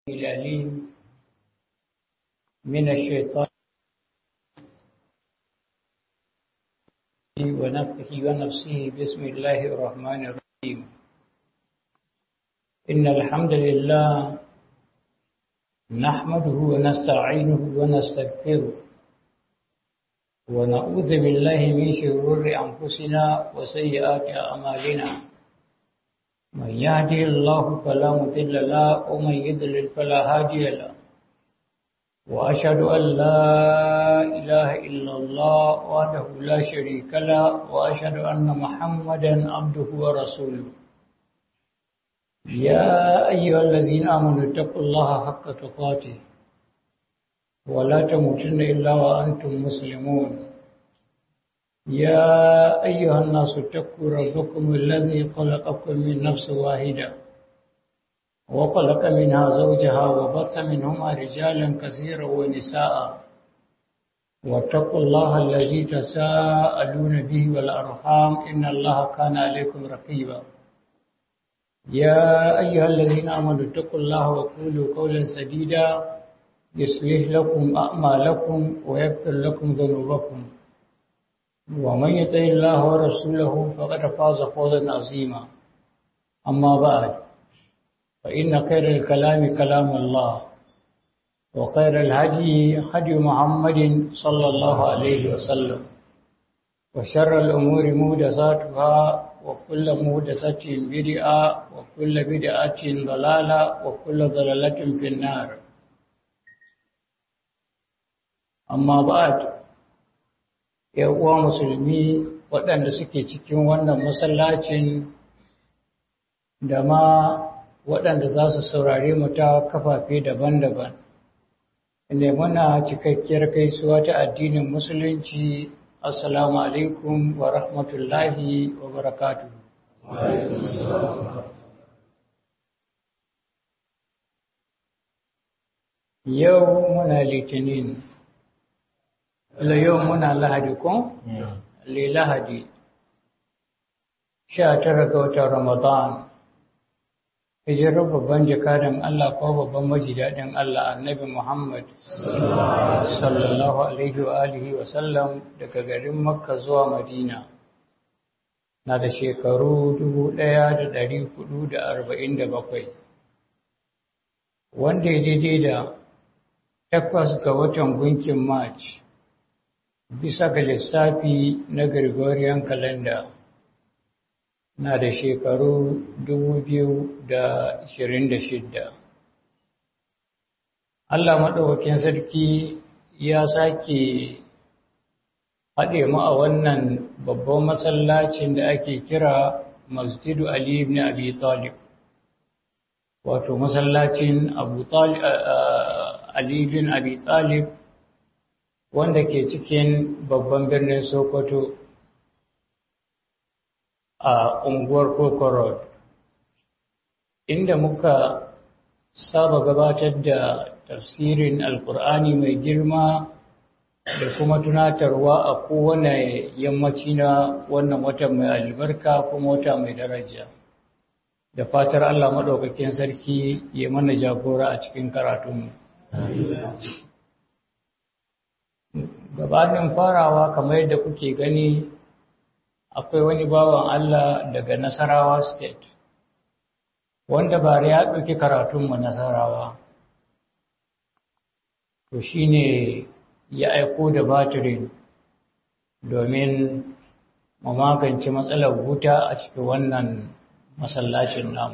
العليم من الشيطان ونفخه ونفسه بسم الله الرحمن الرحيم إن الحمد لله نحمده ونستعينه ونستغفره ونعوذ بالله من شرور أنفسنا وسيئات أعمالنا من يهدي الله فلا مضل له ومن يضلل فلا هادي له وأشهد أن لا إله إلا الله وحده لا شريك له وأشهد أن محمدا عبده ورسوله يا أيها الذين آمنوا اتقوا الله حق تقاته ولا تموتن إلا وأنتم مسلمون يا أيها الناس اتقوا ربكم الذي خلقكم من نفس واحدة وخلق منها زوجها وبث منهما رجالا كثيرا ونساء واتقوا الله الذي تساءلون به والأرحام إن الله كان عليكم رقيبا يا أيها الذين آمنوا اتقوا الله وقولوا قولا سديدا يصلح لكم أعمالكم ويغفر لكم ذنوبكم ومن يطع الله ورسوله فقد فاز فوزا عظيما أما بعد فإن خير الكلام كلام الله وخير الهدي هدي محمد صلى الله عليه وسلم وشر الأمور محدثاتها وكل محدثة بدعة وكل بدعة ضلالة وكل ضلالة في النار أما بعد uwa musulmi waɗanda suke cikin wannan masallacin da ma waɗanda za su saurare mu ta kafafe daban-daban. Ne muna cikakkiyar gaisuwa ta addinin musulunci assalamu alaikum wa rahmatullahi wa barakatu. Yau muna litinin. yau muna lahadi ko? Le lahadi. Sha tara ga watan Ramadan. Hijirar babban jakadan Allah ko babban majidaɗin Allah annabi Muhammad sallallahu alaihi wa alihi wa sallam daga garin Makka zuwa Madina. Na da shekaru dubu ɗaya da ɗari hudu da arba'in da bakwai. Wanda ya daidai da takwas ga watan gunkin March. bisa ga lissafi na Gregorian calendar na da shekaru 2026. Allah maɗaukakin sarki ya sake haɗe mu a wannan babban masallacin da ake kira Masjidu Ali ibn Abi Talib. Wato masallacin Abu Talib Ali ibn Abi Talib wanda ke cikin babban birnin Sokoto a unguwar Koko Road, inda muka saba gabatar da tafsirin Alƙur'ani mai girma da kuma tunatarwa a kowane yammaci na wannan wata mai albarka kuma wata mai daraja. Da fatar Allah maɗaukakin sarki ya mana jagora a cikin karatunmu. gabanin farawa kamar yadda kuke gani akwai wani bawan Allah daga Nasarawa State wanda bare ya ɗauki karatunmu Nasarawa to shine ya aiko da batirin domin mu magance matsalar wuta a cikin wannan masallacin namu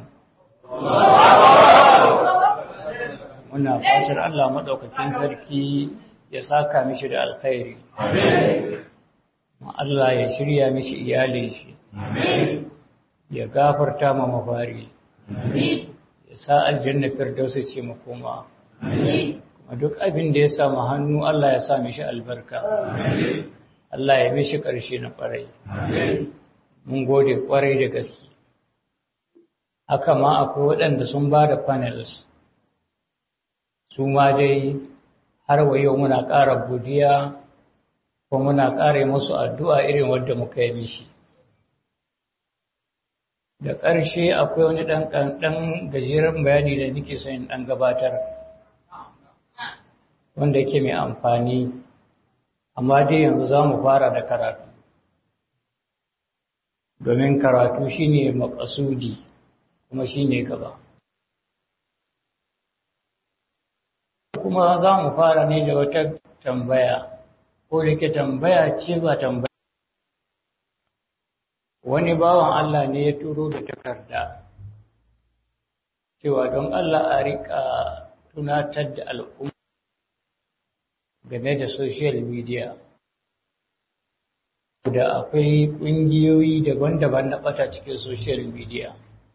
muna fatar Allah maɗaukakin sarki ya saka mishi da alkhairi. Allah ya shirya mishi iyalin shi. Ya gafarta ma mafari. Ya sa aljanna firdausa ce makoma. Kuma duk abin da ya samu hannu Allah ya sa mishi albarka. Allah ya mishi ƙarshe na ƙwarai. Mun gode ƙwarai da gaske. Haka ma akwai waɗanda sun ba da panels. Su ma dai har wa yau muna ƙara godiya ko muna ƙara musu addu'a irin wadda muka yi mishi. da ƙarshe akwai wani ɗan gajeren bayani da nake son ɗan gabatar wanda yake mai amfani amma dai yanzu za mu fara da karatu domin karatu shine makasudi kuma shine gaba kuma za mu fara ne da wata tambaya ko da ke tambaya ce ba tambaya wani bawan Allah ne ya turo da takarda cewa don Allah a rika tunatar da al'umma game da social media da akwai ƙungiyoyi daban-daban na ɓata cikin social media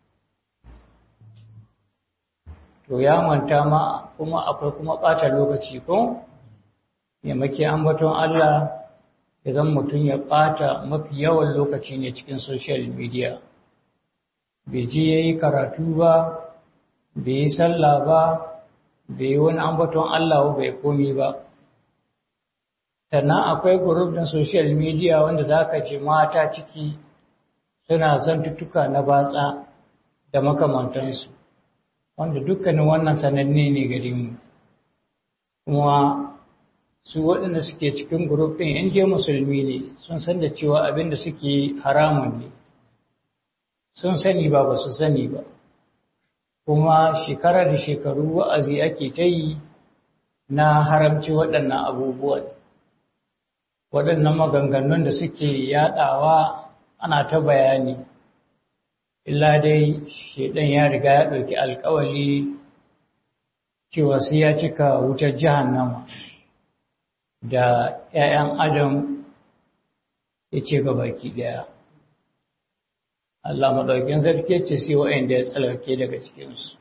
to ya manta ma kuma akwai kuma ɓata lokaci ko yammaki ambaton Allah ya zan mutum ya ɓata mafi yawan lokaci ne cikin social media bai je ya yi karatu ba bai yi sallah ba bai yi wani ambaton Allah bai komi ba sannan akwai group din social media wanda za ka ce mata ciki suna zantuttuka na batsa da makamantansu wanda dukkanin wannan sananne ne gare mu kuma su waɗanda suke cikin group ɗin in je musulmi ne sun san da cewa abin da suke haramun ne sun sani ba ba su sani ba kuma shekara da shekaru wa'azi ake ta yi na haramci waɗannan abubuwan waɗannan maganganun da suke yaɗawa ana ta bayani illa dai shaidan ya riga ya ɗauki alkawali cewa sai ya cika wutar jahannama da ‘ya'yan adam ya ce ga baki ɗaya Allah maɗaukin sarki ce sai wa'anda ya tsalake daga cikinsu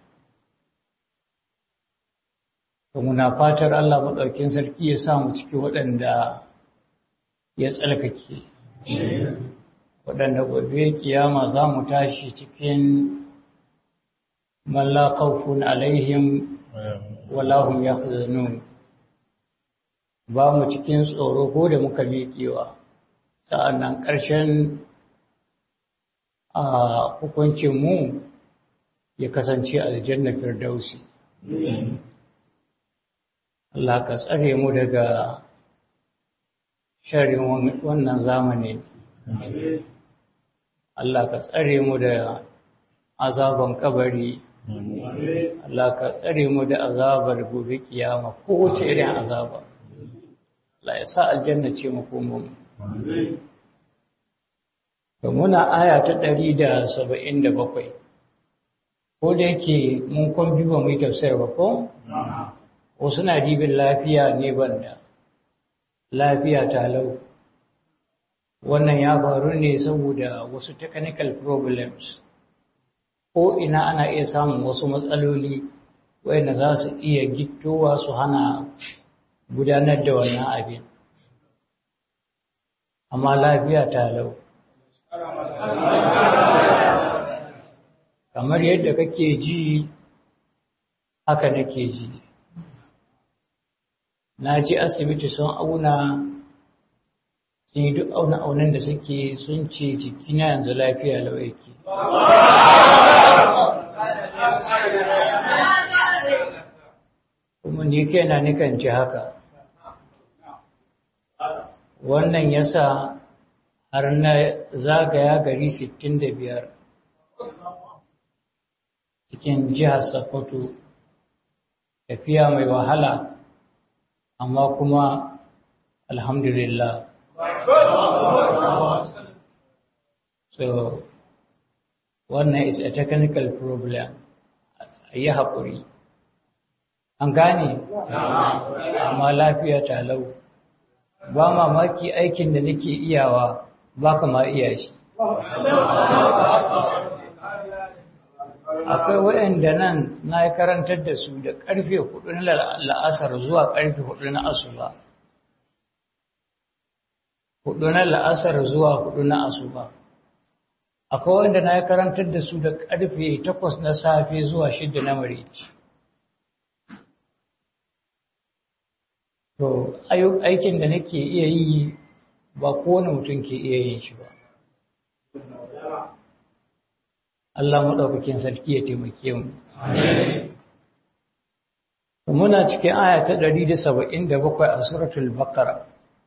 muna fatar Allah maɗaukin sarki ya samu ciki waɗanda ya tsalkake waɗanda gobe kiyama za mu tashi cikin malla khawfun alaihim wala hum yahzanun ba mu cikin tsoro ko da muka miƙewa sa'annan ƙarshen a hukuncin mu ya kasance aljanna firdausi Allah ka tsare mu daga sharin wannan zamani Allah ka tsare mu da azaban kabari Allah ka tsare mu da azabar gobe kiyama kowace irin azaba Allah ya sa aljanna ce mu komo mu muna aya ta 177 ko da yake mun kon biyu ba mu yi tafsir ba ko wasu na dibin lafiya ne banda lafiya talau wannan ya faru ne saboda wasu technical problems ko ina ana iya samun wasu matsaloli wayanda za su iya gittowa su hana gudanar da wannan abin amma lafiya talau kamar yadda kake ji haka nake ji na ji asibiti sun auna sun yi duk auna-aunan da suke sun ce jikina yanzu lafiya lawaiki kuma ni kaina nikan ji haka wannan yasa har na zagaya gari 65 cikin jihar Sokoto tafiya mai wahala amma kuma alhamdulillah so wannan is a technical problem yi haƙuri an gane amma lafiya talau ba mamaki aikin da nake iyawa ba kama iya shi akwai waɗanda nan na yi karantar da su da ƙarfe hudu na la'asar zuwa ƙarfe hudu na asuba hudu na la'asar zuwa hudu na asuba akwai wanda na yi karantar da su da ƙarfe takwas na safe zuwa shidda na marici to aikin da nake iya yi ba kowane mutum ke iya yin shi ba Allah maɗaukakin sarki ya taimake mu muna cikin aya ta 177 a suratul baqara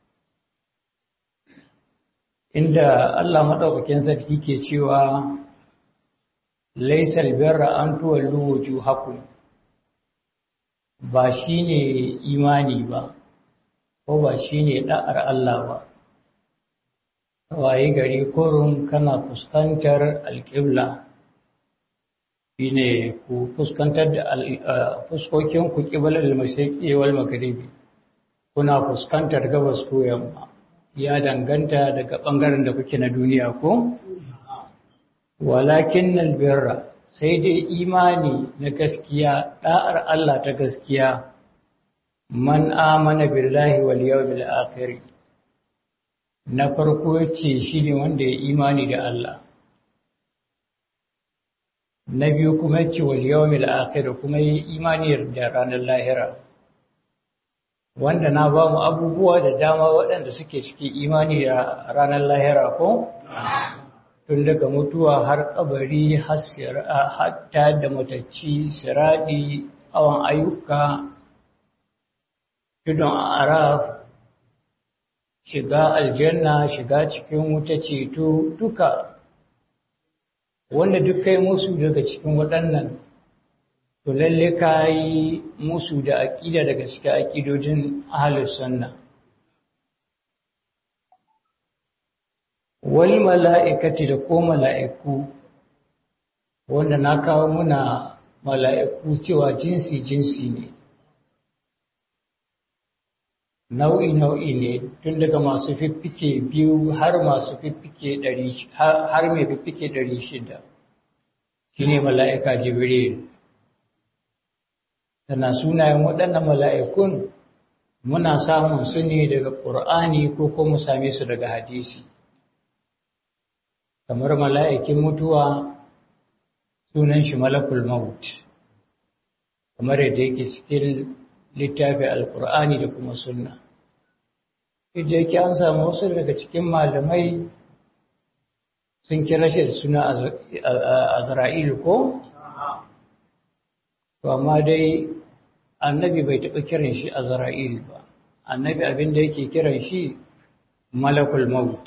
inda Allah maɗaukakin sarki ke cewa laisal birra an tuwallu wujuhakum ba shine imani ba ko ba shine da'ar Allah ba waye gari kurun kana fuskantar alƙibla shine ku fuskantar da fuskokin ku qibla al-mashriqi wal maghribi kuna fuskantar gabas ko yamma ya danganta daga bangaren da kuke na duniya ko walakin albirra sai dai imani na gaskiya da'ar Allah ta gaskiya man amana billahi wal yawmil akhir na farko yace shine wanda ya imani da Allah na biyu kuma yace wal yawmil akhir kuma yi imani da ranar lahira wanda na ba mu abubuwa da dama waɗanda suke cikin imani da ranar lahira ko tun daga mutuwa har kabari hatta da matacci siradi awon ayyuka tudun araf shiga aljanna shiga cikin wuta ceto duka wanda duk kai musu daga cikin waɗannan to lalle ka yi musu da aƙida daga cikin aƙidodin ahalus sunna wal mala'ikati da ko mala'iku wanda na kawo muna mala'iku cewa jinsi jinsi ne nau'i nau'i ne tun daga masu fiffike biyu har masu fiffike ɗari har mai fiffike ɗari shida shine mala'ika jibril tana sunayen waɗannan mala'ikun muna samun su ne daga ƙur'ani ko kuma same su daga hadisi kamar mala'ikin mutuwa sunan shi malakul maut kamar yadda yake cikin littafi alƙur'ani da kuma sunna idan yake an samu wasu daga cikin malamai sun kira shi da suna azra'il ko? to amma dai annabi bai taɓa kiran shi azra'il ba annabi abinda yake kiran shi malakul maut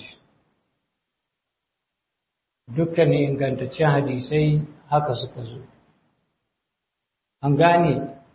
dukkanin ingantaccen hadisai haka suka zo an gane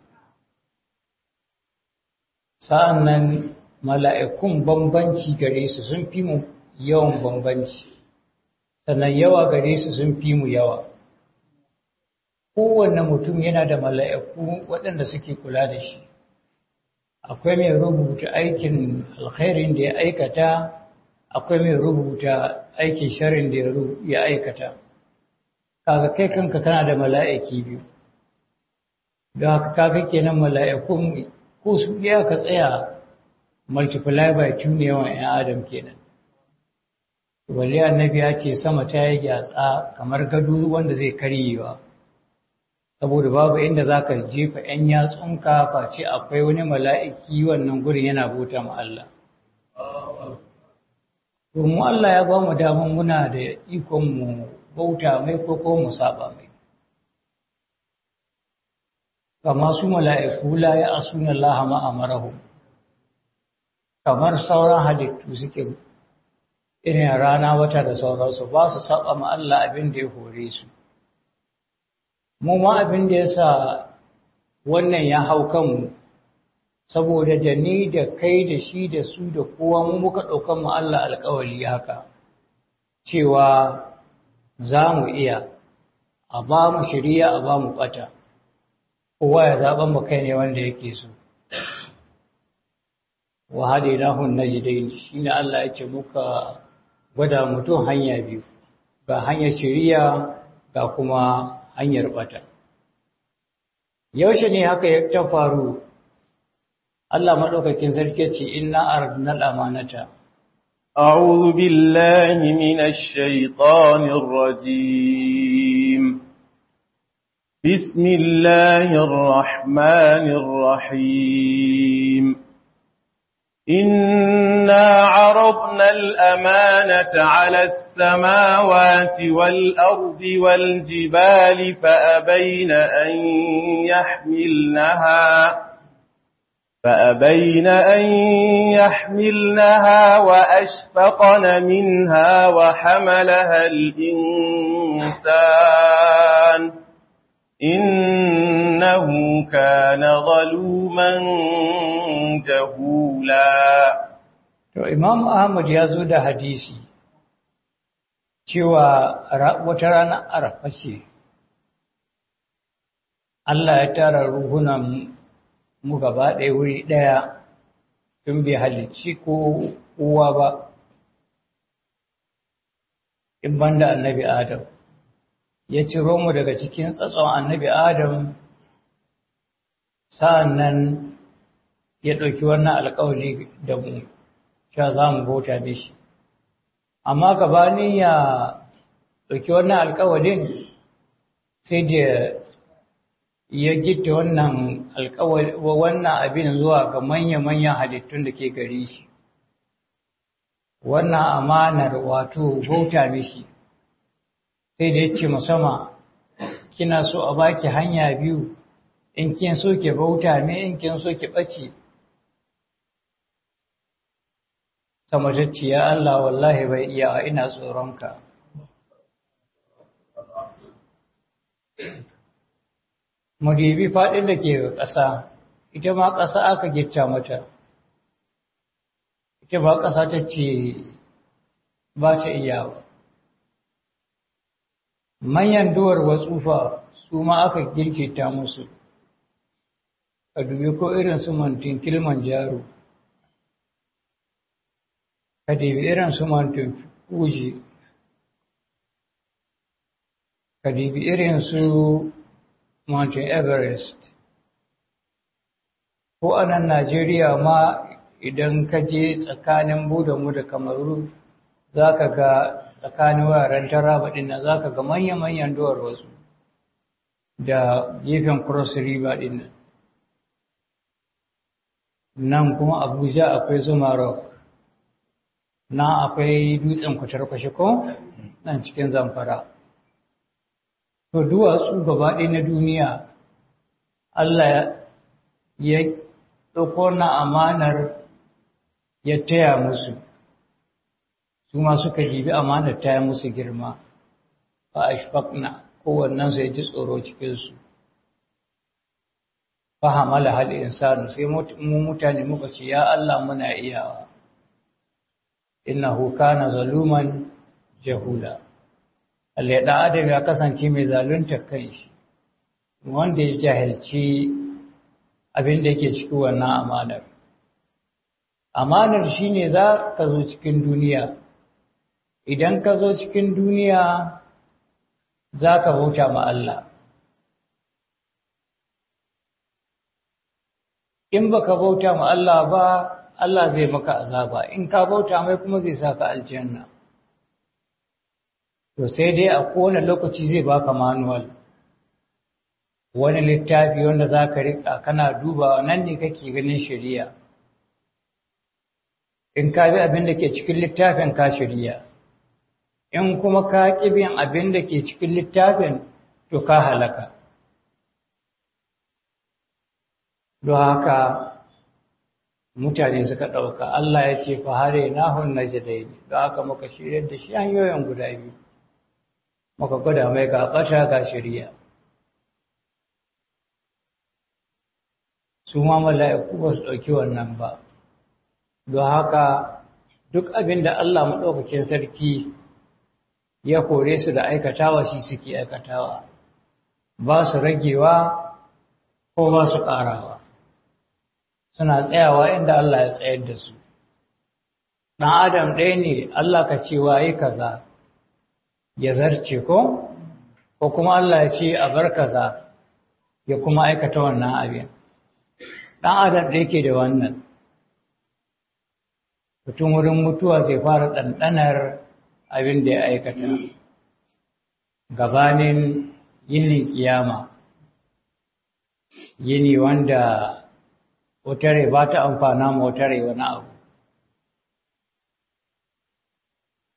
sa'an nan mala'ikun bambanci gare su sun fi mu yawan bambanci sannan yawa gare su sun fi mu yawa kowanne mutum yana da mala'iku waɗanda suke kula da shi akwai mai rubuta aikin alkhairin da ya aikata akwai mai rubuta aikin sharin da ya aikata kaga kai kanka kana da mala'iki biyu don haka kaga kenan mala'ikun ko su iya ka tsaya multiply by two ne yawan 'yan adam kenan wali annabi ya ce sama ta yi gyatsa kamar gado wanda zai karyewa saboda babu inda za ka jefa 'yan yatsunka face akwai wani mala'iki wannan gurin yana bauta ma Allah. Domin Allah ya ba mu damar muna da ikon mu bauta mai ko ko mu saba mai. Kama su mala'iku la ya asuna Allah ma'amarahu, kamar sauran halittu suke irin rana wata da sauransu ba su saba ma Allah abin da ya hore su. mu ma abin da ya sa wannan ya hau kanmu saboda da ni da kai da shi da su da kowa mu muka ɗaukan mu Allah alƙawari haka cewa za mu iya a ba mu shirya a ba mu ɓata kowa ya zaɓen mu kai ne wanda yake so wa hadainahun najdain shine Allah ya ce muka gwada mutum hanya biyu ga hanyar shiriya ga kuma hanyar bata yaushe ne haka ya ta faru Allah madaukakin sarki ce inna aradna al-amanata أعوذ بالله من الشيطان الرجيم بسم الله الرحمن الرحيم إنا عرضنا الأمانة على السماوات والأرض والجبال فأبين أن يحملنها فأبين أن يحملنها وأشفقن منها وحملها الإنسان إنه كان ظلوما جهولا To Imam Ahmad ya zo da hadisi cewa wata rana arafa ce Allah ya tara ruhunan mu gaba ɗaya wuri ɗaya tun bai halicci ko uwa ba in banda annabi Adam ya ciro mu daga cikin tsatson annabi Adam sa'an nan ya ɗauki wannan alƙawari da mu cewa za mu bauta mishi amma gabanin ya ɗauki wannan alƙawarin sai da ya gita wannan wannan abin zuwa ga manya-manyan halittun da ke gari shi wannan amanar wato bauta mishi sai da ya ce musamman kina so a baki hanya biyu in kin so ki bauta me in kin so ki ɓace samatacci ya Allah wallahi bai iya ina tsoronka Mudibi faɗin da ke ƙasa, ita ma ƙasa aka gifta mata, ita ba ƙasa ta ce ba ta iya ba. Manyan duwar watsufa su ma aka girkita musu, ka dubi ko irin su mantin kilman jaro, ka dubi irin su mantin fuji, ka dubi irin su Mountain Everest. Ko a nan Najeriya ma idan ka je tsakanin Budamu da Kamaru za ka ga tsakanin wuraren taraba ɗin nan za ka ga manya-manyan duwar wasu da gefen Cross River ɗin nan. Nan kuma Abuja akwai Zuma Rock, nan akwai dutsen kwatarkwashi ko nan cikin zamfara. To duwatsu gaba ɗaya na duniya, Allah ya ɗauko na amanar ya taya musu, su ma suka jibi amanar taya musu girma, ba a shafakna kowannensu ya ji tsoro cikinsu. Fahamala hal insanu sai mu mutane muka ce, Ya Allah muna iyawa, innahu kana zaluman jahula. Allah ɗan adam ya kasance mai zalunta kanshi wanda ya jahilci abin da yake cikin wannan amanar. Amanar shi ne za ka zo cikin duniya, idan ka zo cikin duniya za ka bauta ma Allah. In ba ka bauta ma Allah ba, Allah zai maka azaba, in ka bauta mai kuma zai saka aljanna. to sai dai a kowane lokaci zai baka manual wani littafi wanda za ka riƙa kana dubawa nan ne kake ganin shari'a in ka bi abin da ke cikin littafin ka shari'a in kuma ka ƙi bin abin da ke cikin littafin to ka halaka don haka mutane suka ɗauka Allah ya ce fa hare nahun najdain don haka muka shirya da shi hanyoyin guda biyu muka gwada mai ga ɓata ga shirya su ma mala'iku ba su ɗauki wannan ba don haka duk abin da Allah maɗaukakin sarki ya kore su da aikatawa shi suke aikatawa ba su ragewa ko ba su ƙarawa suna tsayawa inda Allah ya tsayar da su ɗan adam ɗaya ne Allah ka cewa yi kaza ya zarce ko ko kuma Allah ya ce a bar kaza ya kuma aikata wannan abin dan adam da yake da wannan mutum wurin mutuwa zai fara ɗanɗanar abin da ya aikata gabanin yinin kiyama yini wanda wata rai ba ta amfana ma wata rai wani abu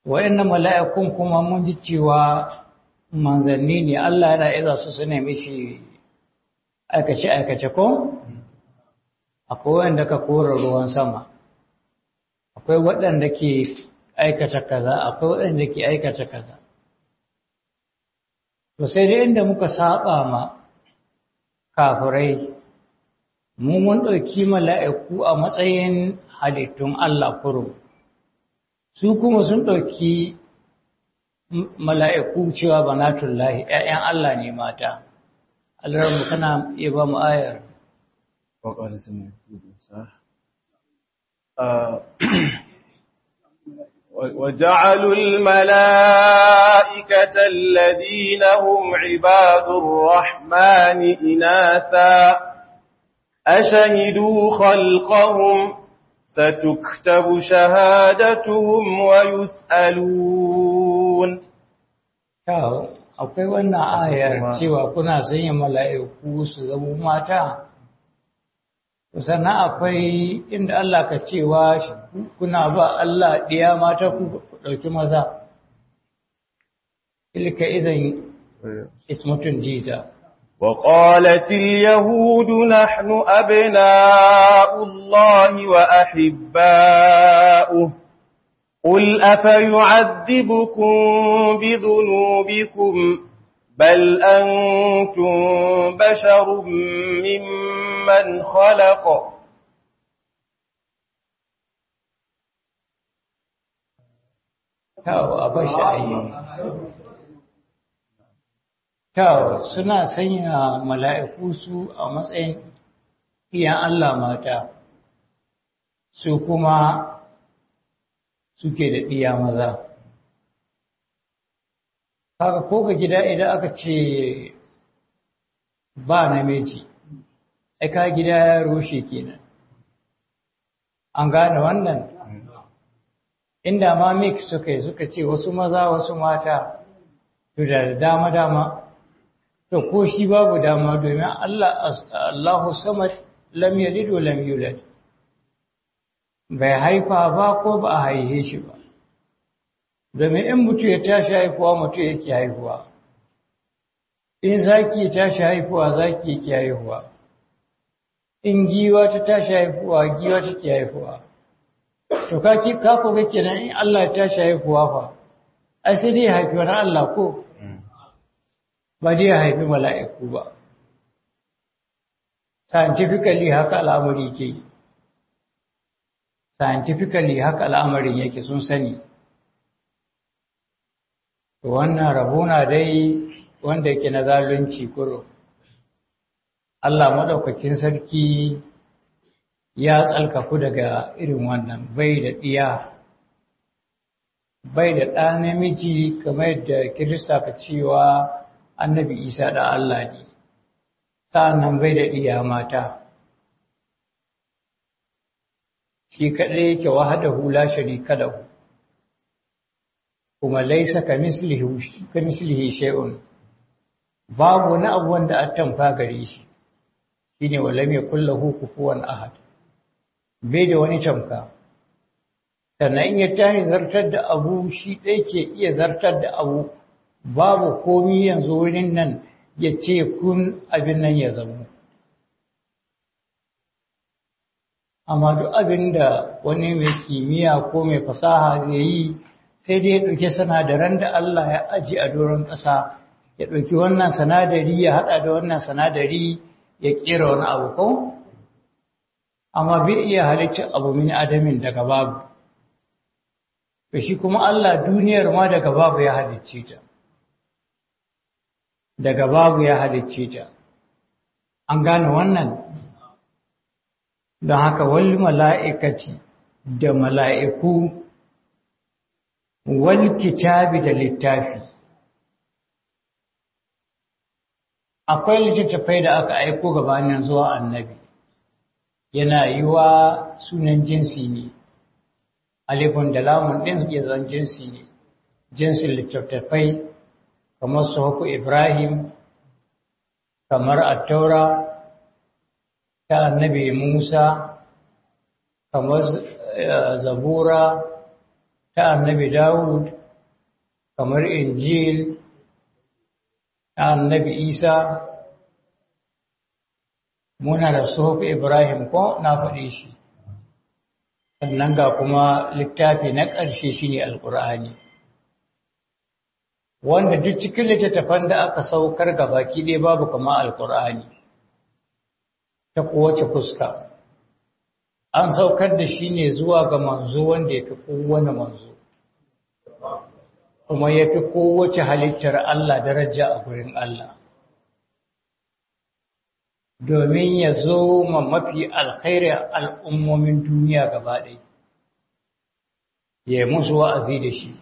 wa'annan mala'ikun kuma mun ji cewa manzanni ne Allah yana iza su su nemi shi aikace-aikace ko? Akwai wanda ka kora ruwan sama, akwai waɗanda ke aikata kaza, akwai waɗanda ke aikata kaza. To sai dai inda muka saba ma kafirai, mu mun ɗauki mala'iku a matsayin halittun Allah kurum. Su kuma sun ɗauki mala'iku cewa banatullahi ‘ya'yan Allah ne mata, Allah kana iya ba mu ayar. وجعلوا الملائكة الذين هم عباد الرحمن إناثا أشهدوا خلقهم ستكتب شهادتهم ويسألون Kyau, akwai wannan ayar cewa kuna sanya mala'iku su zama mata? Sannan akwai inda Allah ka cewa kuna ba Allah ɗiya mata ku ɗauki maza. Ilka izin ismutun jiza. وقالت اليهود نحن أبناء الله وأحباؤه قل أفيعذبكم بذنوبكم بل أنتم بشر ممن خلق Kyau, a bashi ayi. Kyau, suna sanya mala'iku su a matsayin iyan Allah mata, su kuma suke da ɗiya maza. Haka ko ga gida idan aka ce ba namiji, aika gida ya rushe kenan. An gane wannan? Inda ma mix suka yi suka ce wasu maza wasu mata, to da dama-dama. to ko shi babu dama domin Allah Allahu samad lam yalid wa lam yulad bai haifa ba ko ba a haihe shi ba domin in mutu ya tashi haifuwa mutu yake haihuwa in zaki ya tashi haifuwa zaki yake haihuwa in giwa ta tashi haifuwa giwa take haifuwa to ka ki ka ko kake nan in Allah ya tashi haifuwa fa ai sai dai haifi wani Allah ko ba dai ya haifi mala'iku ba. Scientifically haka al'amari ke yi. Scientifically haka al'amarin yake sun sani. Wannan rabona dai wanda yake na zalunci kuro. Allah maɗaukakin sarki ya tsalkaku daga irin wannan bai da ɗiya. Bai da ɗa namiji kamar yadda Kirista ka cewa annabi isa da Allah ne sa'annan bai da iya mata shi kaɗai yake wahada hula sharika da hu kuma laisa ka mislihi shay'un babu wani abu wanda a tamfa gare shi shine walam yakul lahu kufuwan ahad bai da wani tamka sannan in ya tashi zartar da abu shi ɗaya ke iya zartar da abu babu komi yanzu wurin nan ya ce kun abin nan ya zama. Amma duk abin da wani mai kimiyya ko mai fasaha zai yi sai dai ya ɗauki sanadaran da Allah ya aji a doron ƙasa, ya ɗauki wannan sanadari ya haɗa da wannan sanadari ya ƙera wani abu ko? Amma bai iya halittar abu min adamin daga babu. shi kuma Allah duniyar ma daga babu ya halicce ta. daga babu ya halicce ta an gane wannan don haka wal mala'ikati da mala'iku wal kitabi da littafi akwai littattafai da aka aiko gabanin zuwa annabi yana yi wa sunan jinsi ne alifun da lamun ɗin ya zan jinsi ne jinsin littattafai kamar suhufu Ibrahim, kamar attaura ta annabi Musa, kamar zabura ta annabi Dawud, kamar injil annabi isa muna da suhuf ibrahim ko na faɗi shi sannan ga kuma littafi na ƙarshe shine alƙur'ani wanda duk cikin littattafan da aka saukar ga baki ɗaya babu kama alƙur'ani ta kowace fuska an saukar da shi ne zuwa ga manzo wanda ya fi kowane manzo kuma ya fi kowace halittar Allah daraja a gurin Allah domin ya zo ma mafi alkhairi al'ummomin duniya gaba ɗaya ya musu wa'azi da shi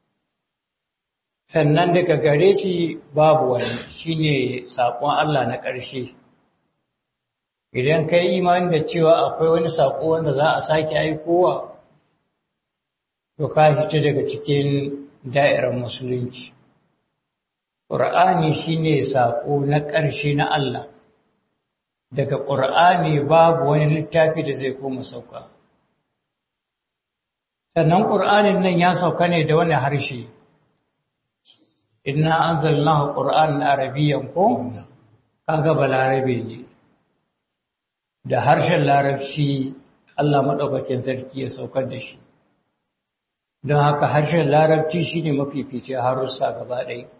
sannan daga gare shi babu wani shi ne saƙon Allah na ƙarshe idan ka yi imani da cewa akwai wani saƙo wanda za a sake aikowa to ka fita daga cikin da'irar musulunci ƙur'ani shi ne saƙo na ƙarshe na Allah daga ƙur'ani babu wani littafi da zai koma sauka sannan ƙur'anin nan ya sauka ne da wani harshe inna anzalnahu qur'anan arabiyyan ko kaga balarabe ne da harshen larabci Allah madaukakin sarki ya saukar da shi don haka harshen larabci shine mafifici harussa gaba ɗaya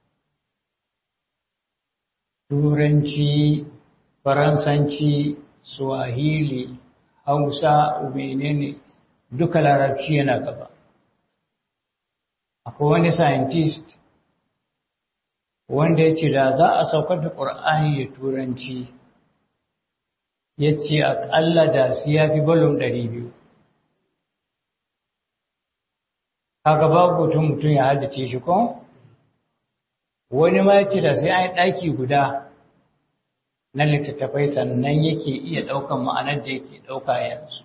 turanci faransanci swahili hausa menene duka larabci yana gaba akwai wani scientist wanda ya ce da za a saukar da ƙur'ani da turanci ya ce aƙalla da su ya fi balon ɗari biyu kaga babu mutum mutum ya haddace shi ko wani ma ya ce da sai an yi ɗaki guda na littattafai sannan yake iya ɗaukan ma'anar da yake ɗauka yanzu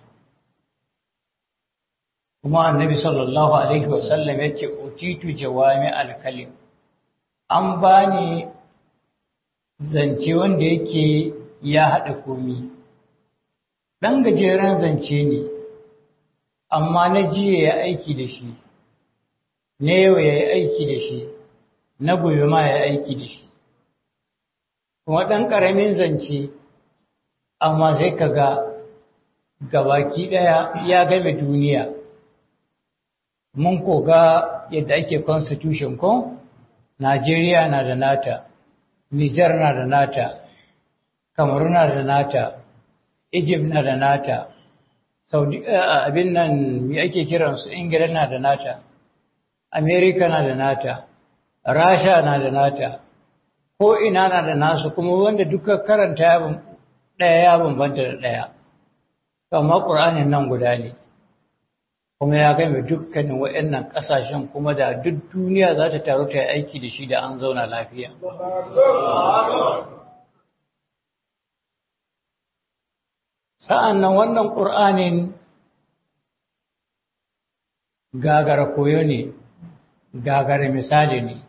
kuma annabi sallallahu alaihi wasallam ya ce utitu jawami alkalim an bani zance wanda yake ya haɗa komi ɗan gajeren zance ne amma na jiya ya aiki da shi na yau ya yi aiki da shi na gobe ma ya aiki da shi kuma ɗan ƙaramin zance amma sai ka ga gabaki ɗaya ya game duniya mun koga yadda ake constitution ko Najeriya na da nata Nijar na da nata Kamaru na da nata Egypt na da nata Saudi abin nan me ake kiransu Ingila na da nata Amerika na da nata Rasha na da nata ko ina na da nasu kuma wanda duka karanta ɗaya ya bambanta da ɗaya amma ƙur'anin nan guda ne kuma ya game dukkanin waɗannan ƙasashen kuma da duk duniya za ta taru ta yi aiki da shi da an zauna lafiya. Sa'an nan wannan ƙur'anin gagara koyo ne, gagara misali ne.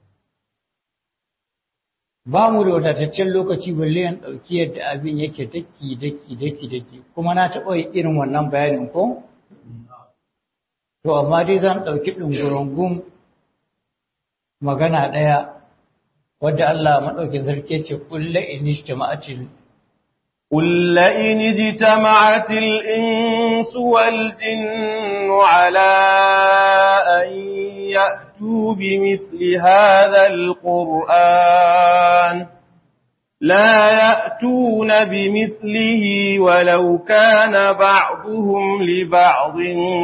Ba mu da wadataccen lokaci balle yan ɗauki yadda abin yake daki daki daki daki kuma na taɓa irin wannan bayanin ko? To, amma dai zan ɗauki ɗungurungun magana ɗaya, wadda Allah maɗaukin sarki ce, Ƙulla in ijtama'atil قل إن اجتمعت الإنس والجن على أن يأتوا بمثل هذا القرآن لا يأتون بمثله ولو كان بعضهم لبعض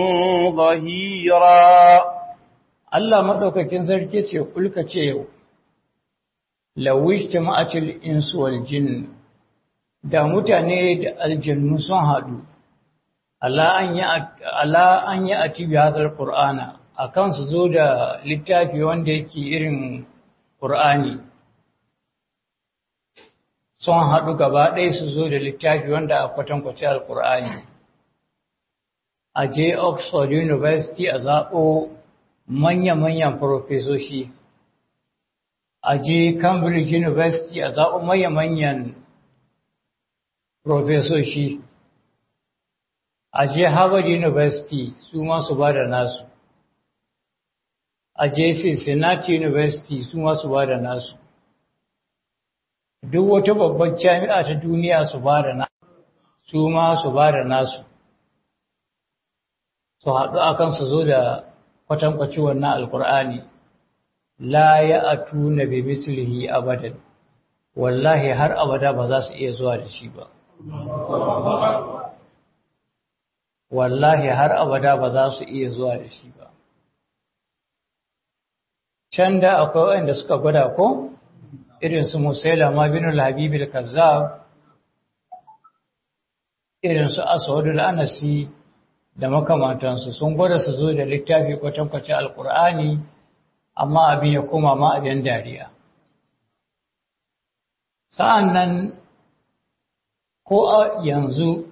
ظهيرا Allah maɗaukakin sarki ce kulka ce yau, lawish ta ma'acil insu wal jin da mutane da aljannu sun haɗu, Allah an yi a tibi hazar ƙur'ana a kan su zo da littafi wanda yake irin ƙur'ani. Sun haɗu gaba ɗaya su zo da littafi wanda a kwatankwace al-ƙur'ani. A je Oxford University a zaɓo manya-manyan farofesoshi a je cambridge university a zaɓo manya-manyan farofesoshi a je harvard university su masu ba da nasu a je Cincinnati University su ma su ba da nasu duk wata babban jami'a ta duniya su ba da nasu su ma su ba da nasu su haɗu akan su zo da kwatankwaci wannan alkur'ani la ya atuna bi mislihi abadan wallahi har abada ba za su iya zuwa da shi ba wallahi har abada ba za su iya zuwa da shi ba can da akwai wanda suka gwada ko irin su musailama bin al-habib al-kazzab irin su aswadul anasi da makamantansu sun gwada su zo da littafi kwatankwacin alkur'ani amma abin ya koma ma abin dariya sa'an nan ko a yanzu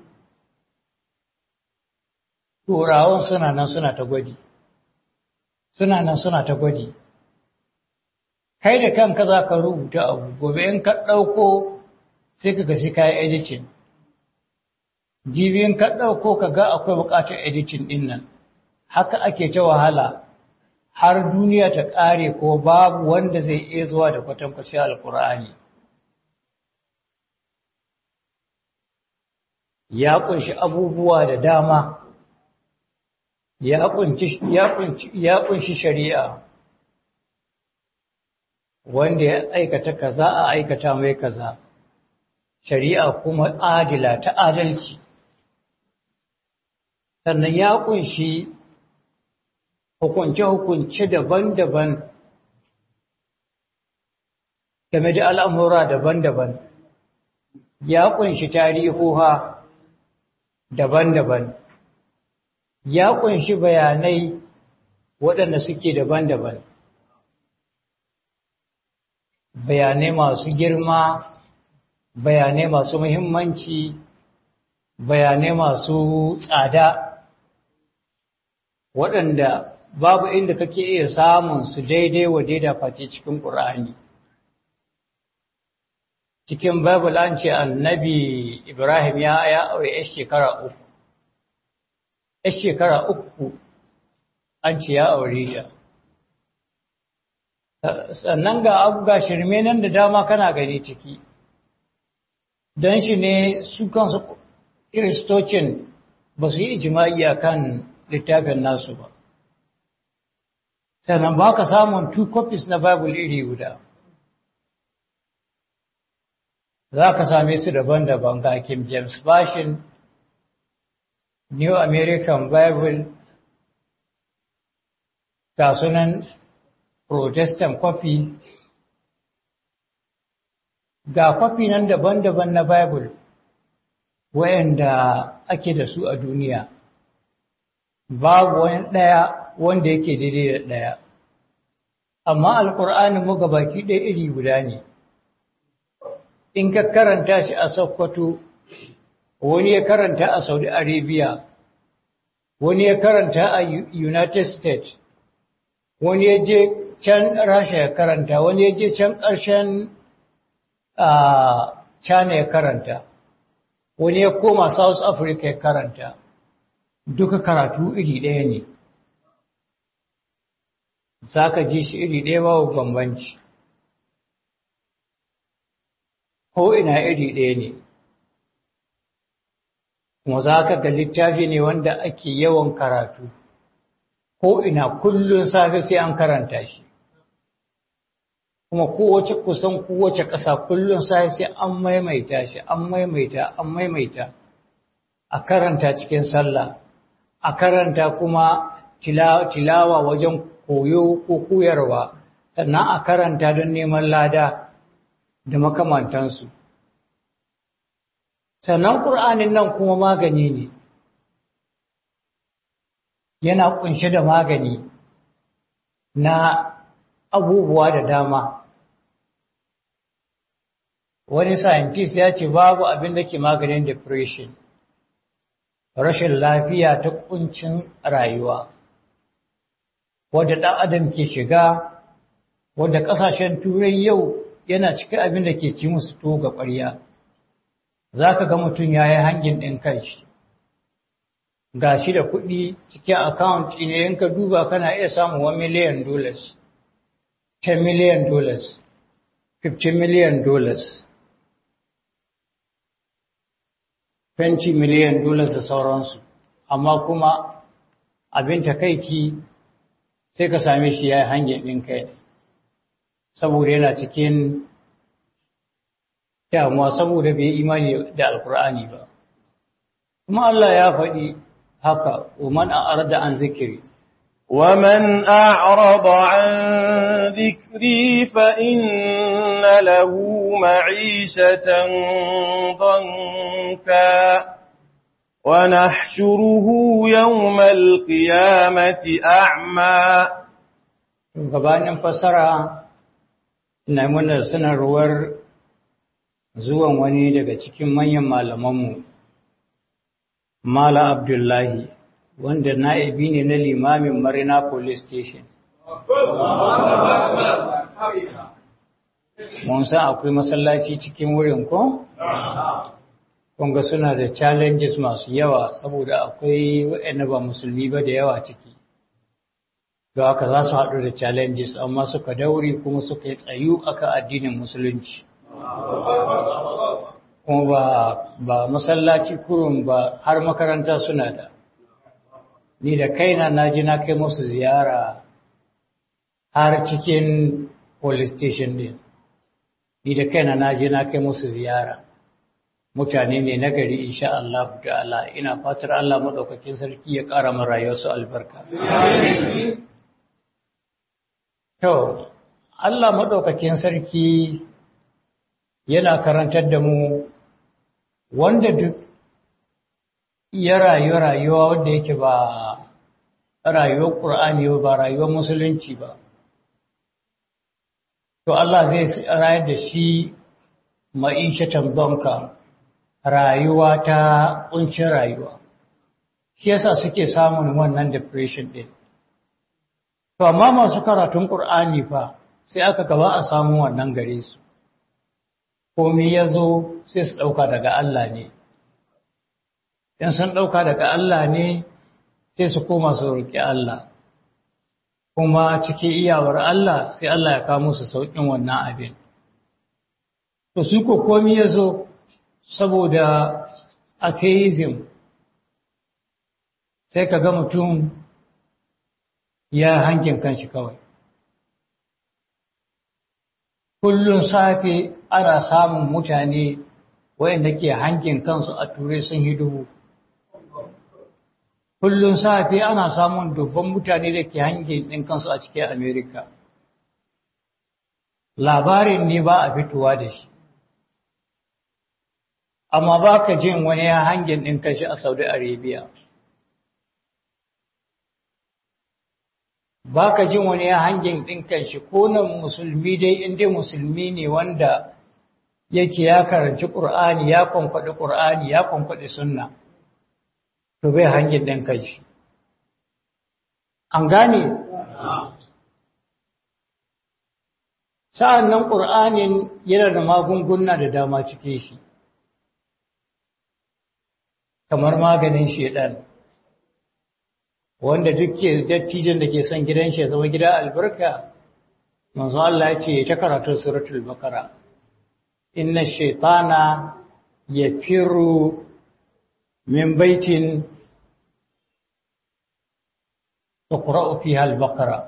turawan suna nan suna ta gwadi suna nan suna ta gwadi kai da kanka za ka rubuta abu gobe in ka ɗauko sai ka gasi kayan editing jibiyin ka ɗauko ka ga akwai buƙatar editing ɗin nan haka ake ta wahala har duniya ta ƙare ko babu wanda zai iya zuwa da kwatankwaci alkur'ani ya ƙunshi abubuwa da dama ya ƙunshi shari'a wanda ya aikata kaza a aikata mai kaza shari'a kuma adila ta adalci sannan ya ƙunshi hukunce-hukunce daban-daban game da al'amura daban-daban ya ƙunshi tarihuha daban-daban ya ƙunshi bayanai waɗanda suke daban-daban bayanai masu girma bayanai masu muhimmanci bayanai masu tsada waɗanda babu inda kake iya samun su daidai wa daida face cikin ƙur'ani cikin bible an ce annabi ibrahim ya ya aure ya shekara uku ya shekara uku an ce ya aure ta sannan ga abu ga shirme nan da dama kana gani ciki don shi ne su kansu kiristocin ba su yi ijima'i a kan littafin nasu ba sannan ba ka samun two copies na bible iri guda za ka same su daban-daban ga King James Version, New American Bible, ga sunan Protestant copy, ga kwafi nan daban-daban na Bible, wayanda ake da su a duniya, babu wani ɗaya wanda yake daidai da ɗaya. Amma Alƙur'anin mu baki ɗaya iri guda ne. in ka karanta shi a Sokoto wani ya karanta a Saudi Arabia wani ya karanta a United States wani ya je can Rasha ya karanta wani ya je can ƙarshen China ya karanta wani ya koma South Africa ya karanta duka karatu iri ɗaya ne za ka ji shi iri ɗaya babu bambanci ko ina iri ɗaya ne kuma za ka ga littafi ne wanda ake yawan karatu ko ina kullum safe sai an karanta shi kuma kowace kusan kowace ƙasa kullum safe sai an maimaita shi an maimaita an maimaita a karanta cikin sallah a karanta kuma tilawa wajen koyo ko koyarwa sannan a karanta don neman lada da makamantansu. Sannan ƙur'anin nan kuma magani ne, yana ƙunshe da magani na abubuwa da dama. Wani scientist ya ce babu abin da ke maganin depression, rashin lafiya ta ƙuncin rayuwa, wadda ɗan adam ke shiga, wadda ƙasashen turai yau yana cikin abin da ke ci musu to ga ƙwarya za ka ga mutum ya yi hangin ɗin kanshi ga shi da kuɗi cikin account ne in ka duba kana iya samun 1 million dollars 10 million dollars 50 million dollars 20 million dollars da sauransu amma kuma abin takaici sai ka same shi ya yi hangin ɗin kai saboda yana cikin damuwa saboda bai imani da alkur'ani ba kuma Allah ya faɗi haka ومن أعرض عن ذكري ومن أعرض عن ذكري فإن له معيشة ضنكا ونحشره يوم القيامة أعمى gabanin fasara na muna sanarwar zuwan wani daga cikin manyan malamanmu Mala Abdullahi wanda na'ibi ne na limamin Marina Police Station. Mun san akwai masallaci cikin wurin ko? Kunga suna da challenges masu yawa saboda akwai waɗanda ba musulmi ba da yawa ciki. Da haka za su haɗu da challenges amma suka dauri kuma suka yi tsayu aka addinin musulunci. kuma ba ba masallaci kurun ba har makaranta suna da ni da kaina na ji na kai musu ziyara har cikin police station din ni da kaina na ji na kai musu ziyara mutane ne na gari insha Allah ta'ala ina fatar Allah madaukakin sarki ya ƙara mu rayuwarsu albarka to Allah madaukakin sarki yana karantar da mu wanda duk ya rayu rayuwa wanda yake ba rayuwar ƙur'ani ba rayuwar musulunci ba to Allah zai rayar da shi ma'ishatan banka rayuwa ta ƙuncin rayuwa shi yasa suke samun wannan depression ɗin to amma masu karatun ƙur'ani fa sai aka gaba a samu wannan gare su komai ya zo sai su ɗauka daga Allah ne. In sun ɗauka daga Allah ne sai su koma su roƙi Allah. Kuma cikin iyawar Allah sai Allah ya kawo musu sauƙin wannan abin. To su ko komai ya zo saboda atheism sai ka ga mutum ya hankin kanshi kawai. kullun safe ana samun mutane wayanda ke hankin kansu a ture sun yi dubu kullun safe ana samun dubban mutane da ke hankin ɗin kansu a cikin amerika labarin ne ba a fitowa da shi amma ba ka jin wani ya hangin ɗin kanshi a saudi arabia ba ka jin wani ya hangin ɗinkan shi ko nan musulmi dai inda musulmi ne wanda yake ya karanci ƙur'ani ya kwankwaɗi ƙur'ani ya kwankwaɗi sunna to bai hangin ɗinkan shi an gane sa'an nan ƙur'anin yana da magunguna da dama cike shi kamar maganin shedan wanda duk ke dattijan da ke son gidan shi ya zama gida albarka manzo Allah ya ce ta karatu suratul baqara inna shaytana yafiru min baitin tuqra'u fiha al-baqara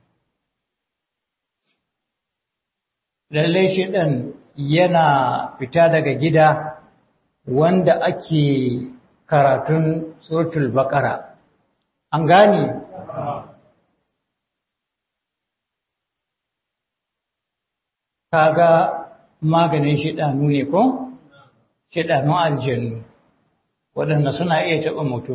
lalle shedan yana fita daga gida wanda ake karatun suratul baqara an gane kaga maganin shidanu ne ko shidanun aljannu waɗanda suna iya taɓa mutum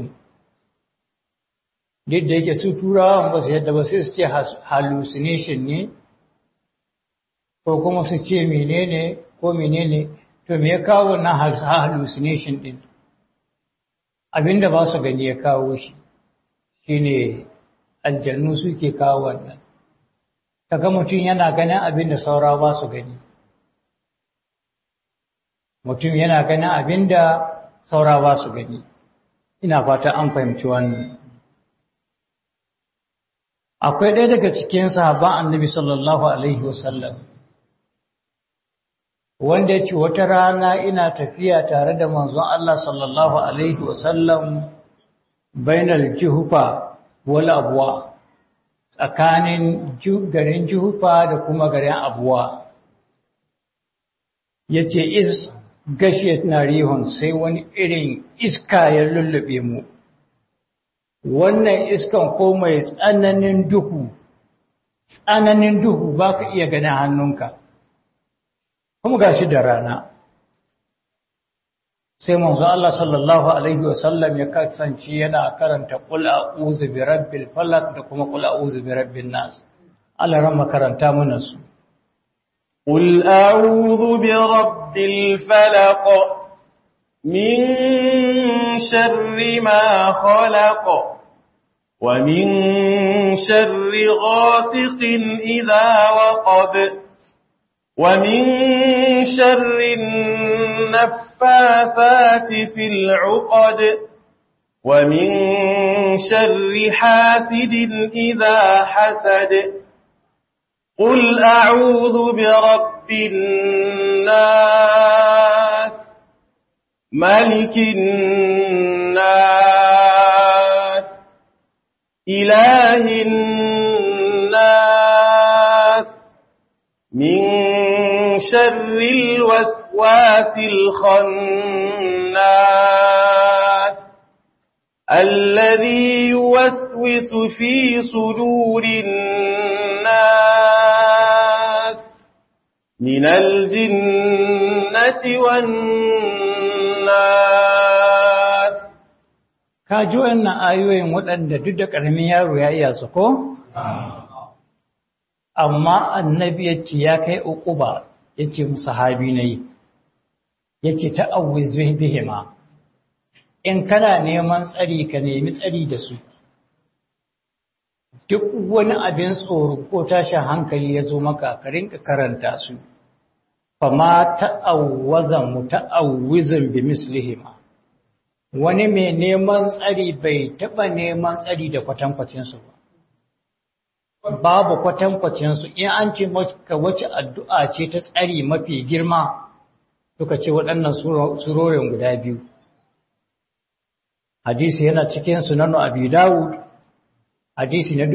duk da yake su turawan ba su yadda ba sai su ce hallucination ne ko kuma su ce menene ko menene to me ya kawo na hallucination din abinda ba su gani ya kawo shi shine aljannu suke kawo wannan kaga mutum yana ganin abin da saura ba su gani mutum yana ganin abin da saura ba su gani ina fata an fahimci wannan akwai ɗaya daga cikin sahabban annabi sallallahu alaihi wasallam wanda ya ce wata rana ina tafiya tare da manzon Allah sallallahu alaihi wasallam bainal juhufa wal abwa tsakanin garin juhufa da kuma garin abuwa yace is gashiyat narihun sai wani irin iska ya lullube mu wannan iskan ko mai tsananin duhu tsananin duhu ba ka iya ganin hannunka kuma gashi da rana sai manzo Allah sallallahu alaihi wasallam ya kasance yana karanta qul a'udhu bi rabbil falaq da kuma qul a'udhu bi rabbin nas Allah ran makaranta mana su قل أعوذ برب الفلق من شر ما خلق ومن شر غاسق إذا وقب ومن شر النفاثات في العقد ومن شر حاسد إذا حسد قل أعوذ برب الناس ملك الناس إله الناس من شر الوسواس الخناس الذي يوسوس في صدور الناس من الجنة والناس ka ji wannan ayoyin waɗanda duk da ƙaramin yaro ya iya su ko? Amma annabi ya ce ya kai uquba ya ce sahabi na yi, ya ce ta'awwiz bihima, in kana neman tsari ka nemi tsari da su. Duk wani abin tsoro ko tashin hankali ya zo maka ka rinka karanta su, fama ta'awwazan mu ta'awwizin bi mislihima. wani mai neman tsari bai taɓa neman tsari da kwatankwacinsu ba. Babu kwatankwacinsu, in an ce maka wace addu'a ce ta tsari mafi girma, suka ce waɗannan surorin guda biyu. Hadisi yana cikin sunanu Abi Dawud, hadisi na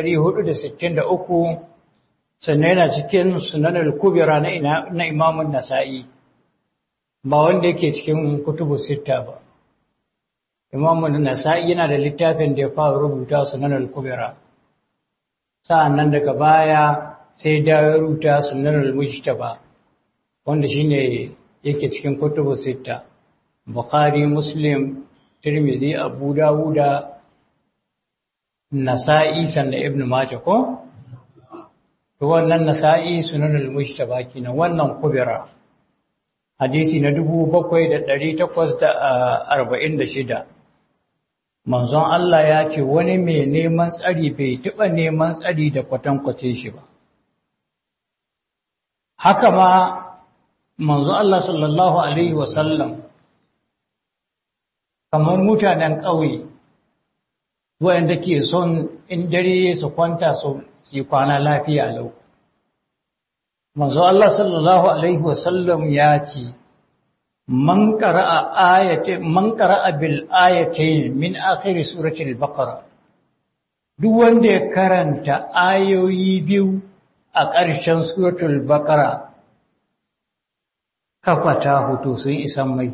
463, sannan yana cikin sunanar kubira na imamun Nasa'i, ba wanda yake cikin kutubu sitta ba. Imam Nasa'i yana da littafin da ya fara rubuta Sunan al-Kubra. Sa'annan daga baya sai da ya rubuta Sunan al-Mujtaba wanda shine yake cikin kutubu sita. Bukhari, Muslim, Tirmidhi, Abu Dawud, Nasa'i sannan Ibn Majah ko? To wannan Nasa'i Sunan al-Mujtaba kenan wannan Kubra. Hadisi na 7846 manzon Allah ya ce wani mai neman tsari bai taɓa neman tsari da kwatankwace shi ba. Haka ma manzon Allah sallallahu Alaihi wasallam kamar mutanen ƙauye wayanda ke son in dare su kwanta su yi kwana lafiya lau. Manzon Allah sallallahu Alaihi wasallam ya ce, من قرأ آية من قرأ بالآيتين من آخر سورة البقرة duk wanda ya karanta ayoyi biyu a ƙarshen suratul baqara kafata hoto sun isan mai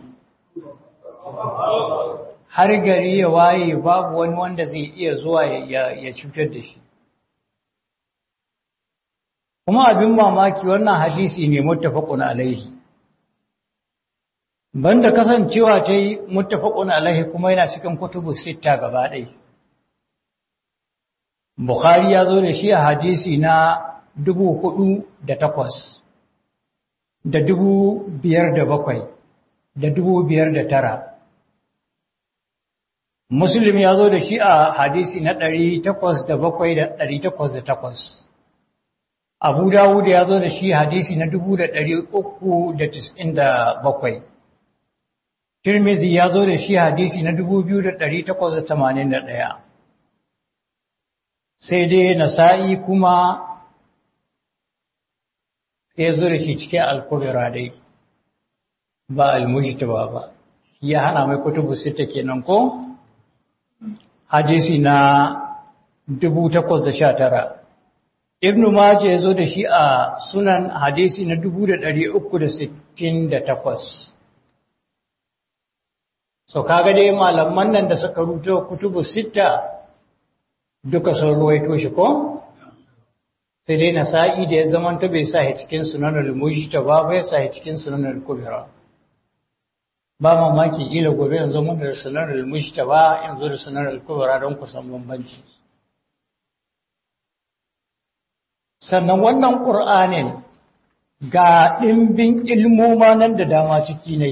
har gari ya waye babu wani wanda zai iya zuwa ya cutar da shi kuma abin mamaki wannan hadisi ne muttafaqun alaihi banda kasancewa ta yi muttafaqun alaihi kuma yana cikin kutubu sita gaba ɗaya Bukhari ya zo da shi a hadisi na dubu hudu da takwas da dubu biyar da bakwai da dubu biyar da tara Muslim ya zo da shi a hadisi na ɗari takwas da bakwai da ɗari takwas da takwas Abu Dawud ya zo da shi hadisi na dubu da ɗari uku da tis'in da bakwai Tirmidhi ya zo da shi hadisi na 2881 sai dai nasa'i kuma ya zo da shi cikin alkubira dai ba almujtaba ba ya hana mai kutubu sita kenan ko hadisi na 1819 ibnu majah ya zo da shi a sunan hadisi na 368 so kaga dai malaman nan da suka rubuta kutubu sita duka sun ruwaito shi ko sai dai nasa'i da ya zamanta bai sa cikin sunan al-mujtaba bai sa cikin sunan al-kubra ba mamaki ila gobe yanzu mun da sunan al-mujtaba yanzu da sunan al-kubra don ku san bambanci sannan wannan qur'anin ga dimbin ilmoma nan da dama ciki ne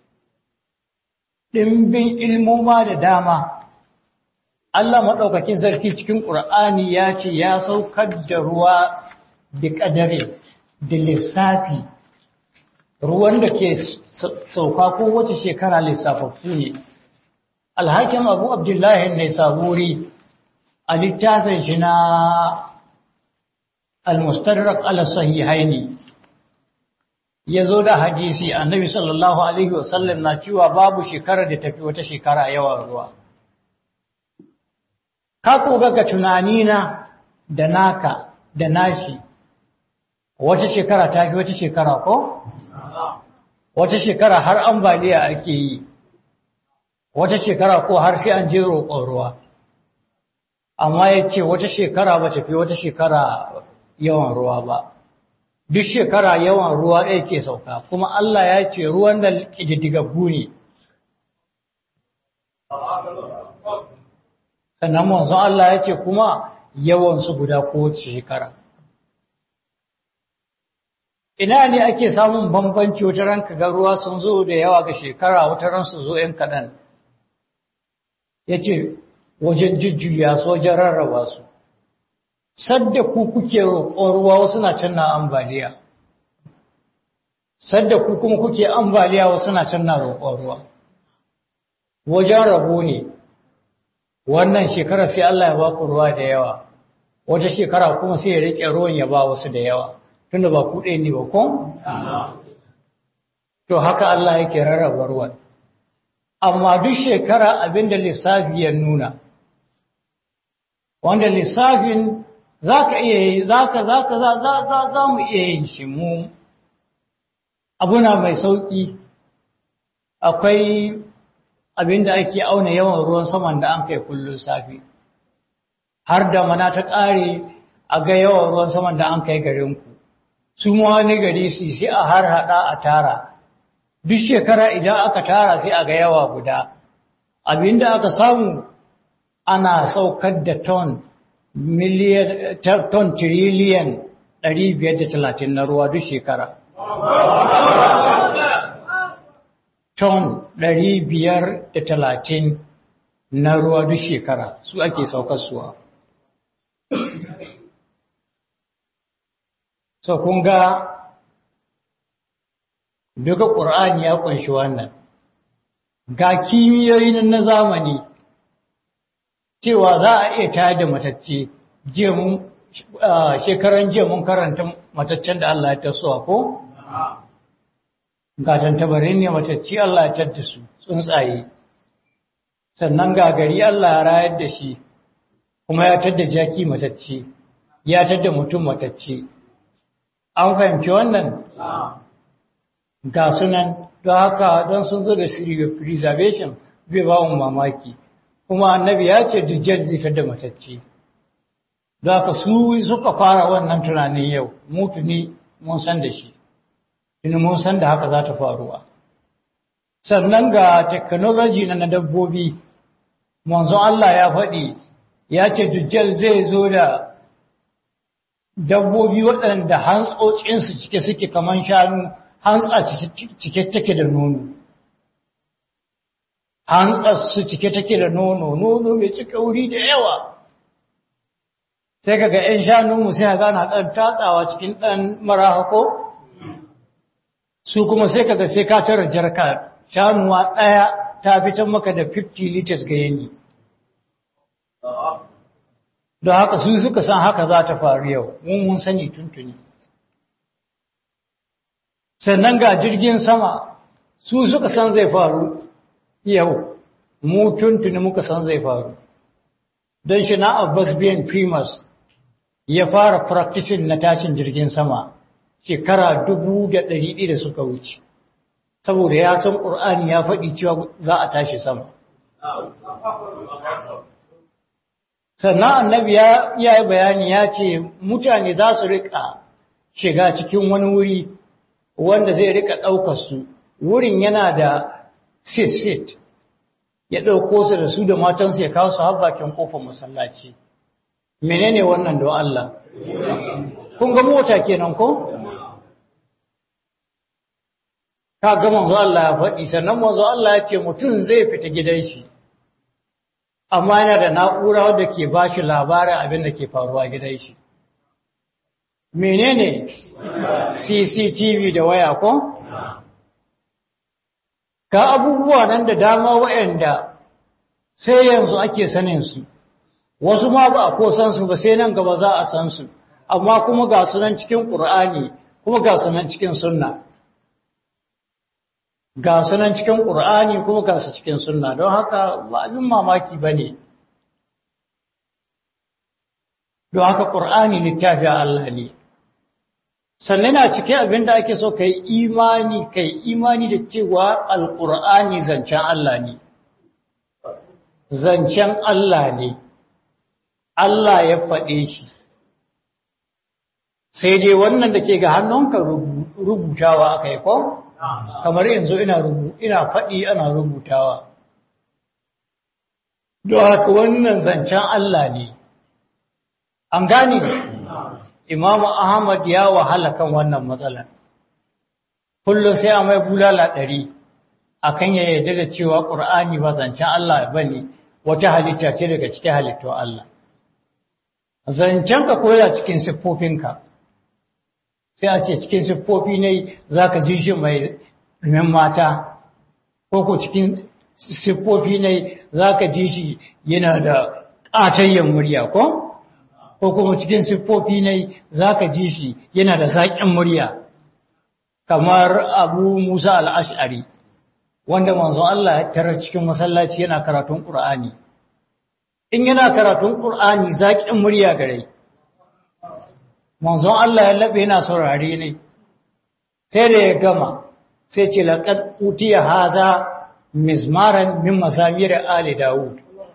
dimbin ilmoma da dama Allah maɗaukakin sarki cikin ƙur'ani ya ce ya saukar da ruwa da ƙadare da lissafi ruwan da ke sauka ko wace shekara lissafaffu ne alhakin abu abdullahi ne saburi a littafin shi na almustadrak ala sahihaini ya zo da hadisi annabi sallallahu alaihi wasallam na cewa babu shekarar da tafi wata shekara yawan ruwa ka koga ga tunanina da naka da nashi wata shekara ta fi wata shekara ko? wata shekara har ambaliya ake yi wata shekara ko har sai an je roƙon ruwa amma ya ce wata shekara ba ta fi wata shekara yawan ruwa ba duk shekara yawan ruwa ɗaya ke sauka kuma Allah ya ce ruwan da ƙididdigaggu ne sannan manzon Allah ya ce kuma yawansu guda kowace shekara ina ne ake samun bambanci wata ran ga ruwa sun zo da yawa ga shekara wata ran su zo ‘yan kaɗan ya ce wajen jujjuya su wajen rarraba su sadda ku kuke roƙon ruwa wasu na can na ambaliya sadda ku kuma kuke ambaliya wasu na can na roƙon ruwa wajen rabo ne wannan shekara sai Allah ya ba ku ruwa da yawa wata shekara kuma sai ya rike ruwan ya ba wasu da yawa tunda ba ku ɗaya ne ba ko to haka Allah yake rarraba ruwan amma duk shekara abinda lissafi ya nuna wanda lissafin zaka iya yi zaka zaka za za za mu iya yin shi mu abuna mai sauki akwai abinda ake auna yawan ruwan saman da an kai kullun safi har da mana ta ƙare a ga yawan ruwan saman da an kai garinku su ma wani gari su sai a har hada a tara duk shekara idan aka tara sai a ga yawa guda abinda aka samu ana saukar da ton miliyan ton tiriliyan 530 na ruwa duk shekara ton ɗari biyar da talatin na ruwa duk shekara su ake saukar suwa. So kun ga duka ƙur'ani ya ƙunshi wannan. Ga kimiyoyi na zamani cewa za a iya tayar da matacce shekaran jiya mun karanta mataccen da Allah ya tasowa ko? ga tantabarin ne matacci Allah ya tadda su tsuntsaye sannan ga gari Allah ya rayar da shi kuma ya tadda jaki matacci ya tadda mutum matacci an fahimci wannan ga sunan don haka don sun zo da preservation bai ba mu mamaki kuma annabi ya ce dujjal zai tadda matacci don haka su suka fara wannan tunanin yau mutuni mun san da shi in mun san da haka za ta faruwa sannan ga technology na dabbobi manzo Allah ya faɗi ya ce dujjal zai zo da dabbobi waɗanda hantsocinsu cike suke kaman shanu hantsa cike take da nono hantsa su cike take da nono nono mai cike wuri da yawa sai kaga 'yan shanunmu sai ga na ɗan tatsawa cikin ɗan marahako su kuma sai kaga sai ka tara jarka shanuwa ɗaya ta fitar maka da 50 liters ga yini don haka su suka san haka za ta faru yau mun mun sani tuntuni sannan ga jirgin sama su suka san zai faru yau mu tuntuni muka san zai faru don shi na abbas biyan primus ya fara practicing na tashin jirgin sama shekara dubu da ɗari ɗaya da suka wuce saboda ya san ƙur'ani ya faɗi cewa za a tashi sama sannan annabi ya yi bayani ya ce mutane za su riƙa shiga cikin wani wuri wanda zai riƙa ɗaukar su wurin yana da sit-sit ya ɗauko su da su da matansu ya kawo su har bakin kofar masallaci menene wannan don Allah kun ga mota kenan ko ka ga manzo Allah ya faɗi sannan manzo Allah ya ce mutum zai fita gidan shi amma yana da na'ura wadda ke ba shi labarin abin da ke faruwa gidan shi menene CCTV da waya ko ga abubuwa nan da dama waɗanda sai yanzu ake sanin su wasu ma ba a ko san su ba sai nan gaba za a san su amma kuma ga sunan cikin Qur'ani kuma ga sunan cikin sunna ga sunan cikin Qur'ani kuma ga su cikin sunna don haka ba abin mamaki bane don haka Qur'ani littafi Allah ne sannan na cikin abin da ake so kai imani kai imani da cewa alqur'ani zancen Allah ne zancen Allah ne Allah ya faɗe shi sai dai wannan da ke ga hannunka rubutawa aka yi ko? kamar yanzu ina ina faɗi ana rubutawa don haka wannan zancen Allah ne an gane imamu ahmad ya wahala kan wannan matsalar kullum sai a mai bulala ɗari akan ya yarda da cewa ƙur'ani ba zancen Allah ba ne wata halitta ce daga cikin halittun Allah zancen ka koya cikin siffofinka sai a ce cikin siffofi ne za ka ji shi mai ɗumin mata ko ko cikin siffofi ne za ka ji shi yana da ƙatayyen murya ko ko kuma cikin siffofi ne za ka ji shi yana da zaƙin murya kamar abu musa al'ash'ari wanda manzon Allah ya tarar cikin masallaci yana karatun ƙur'ani in yana karatun ƙur'ani zaƙin murya gare manzon Allah ya laɓe yana saurare ne sai da ya gama sai ce laƙad utiya haza mizmaran min masamir ali dawud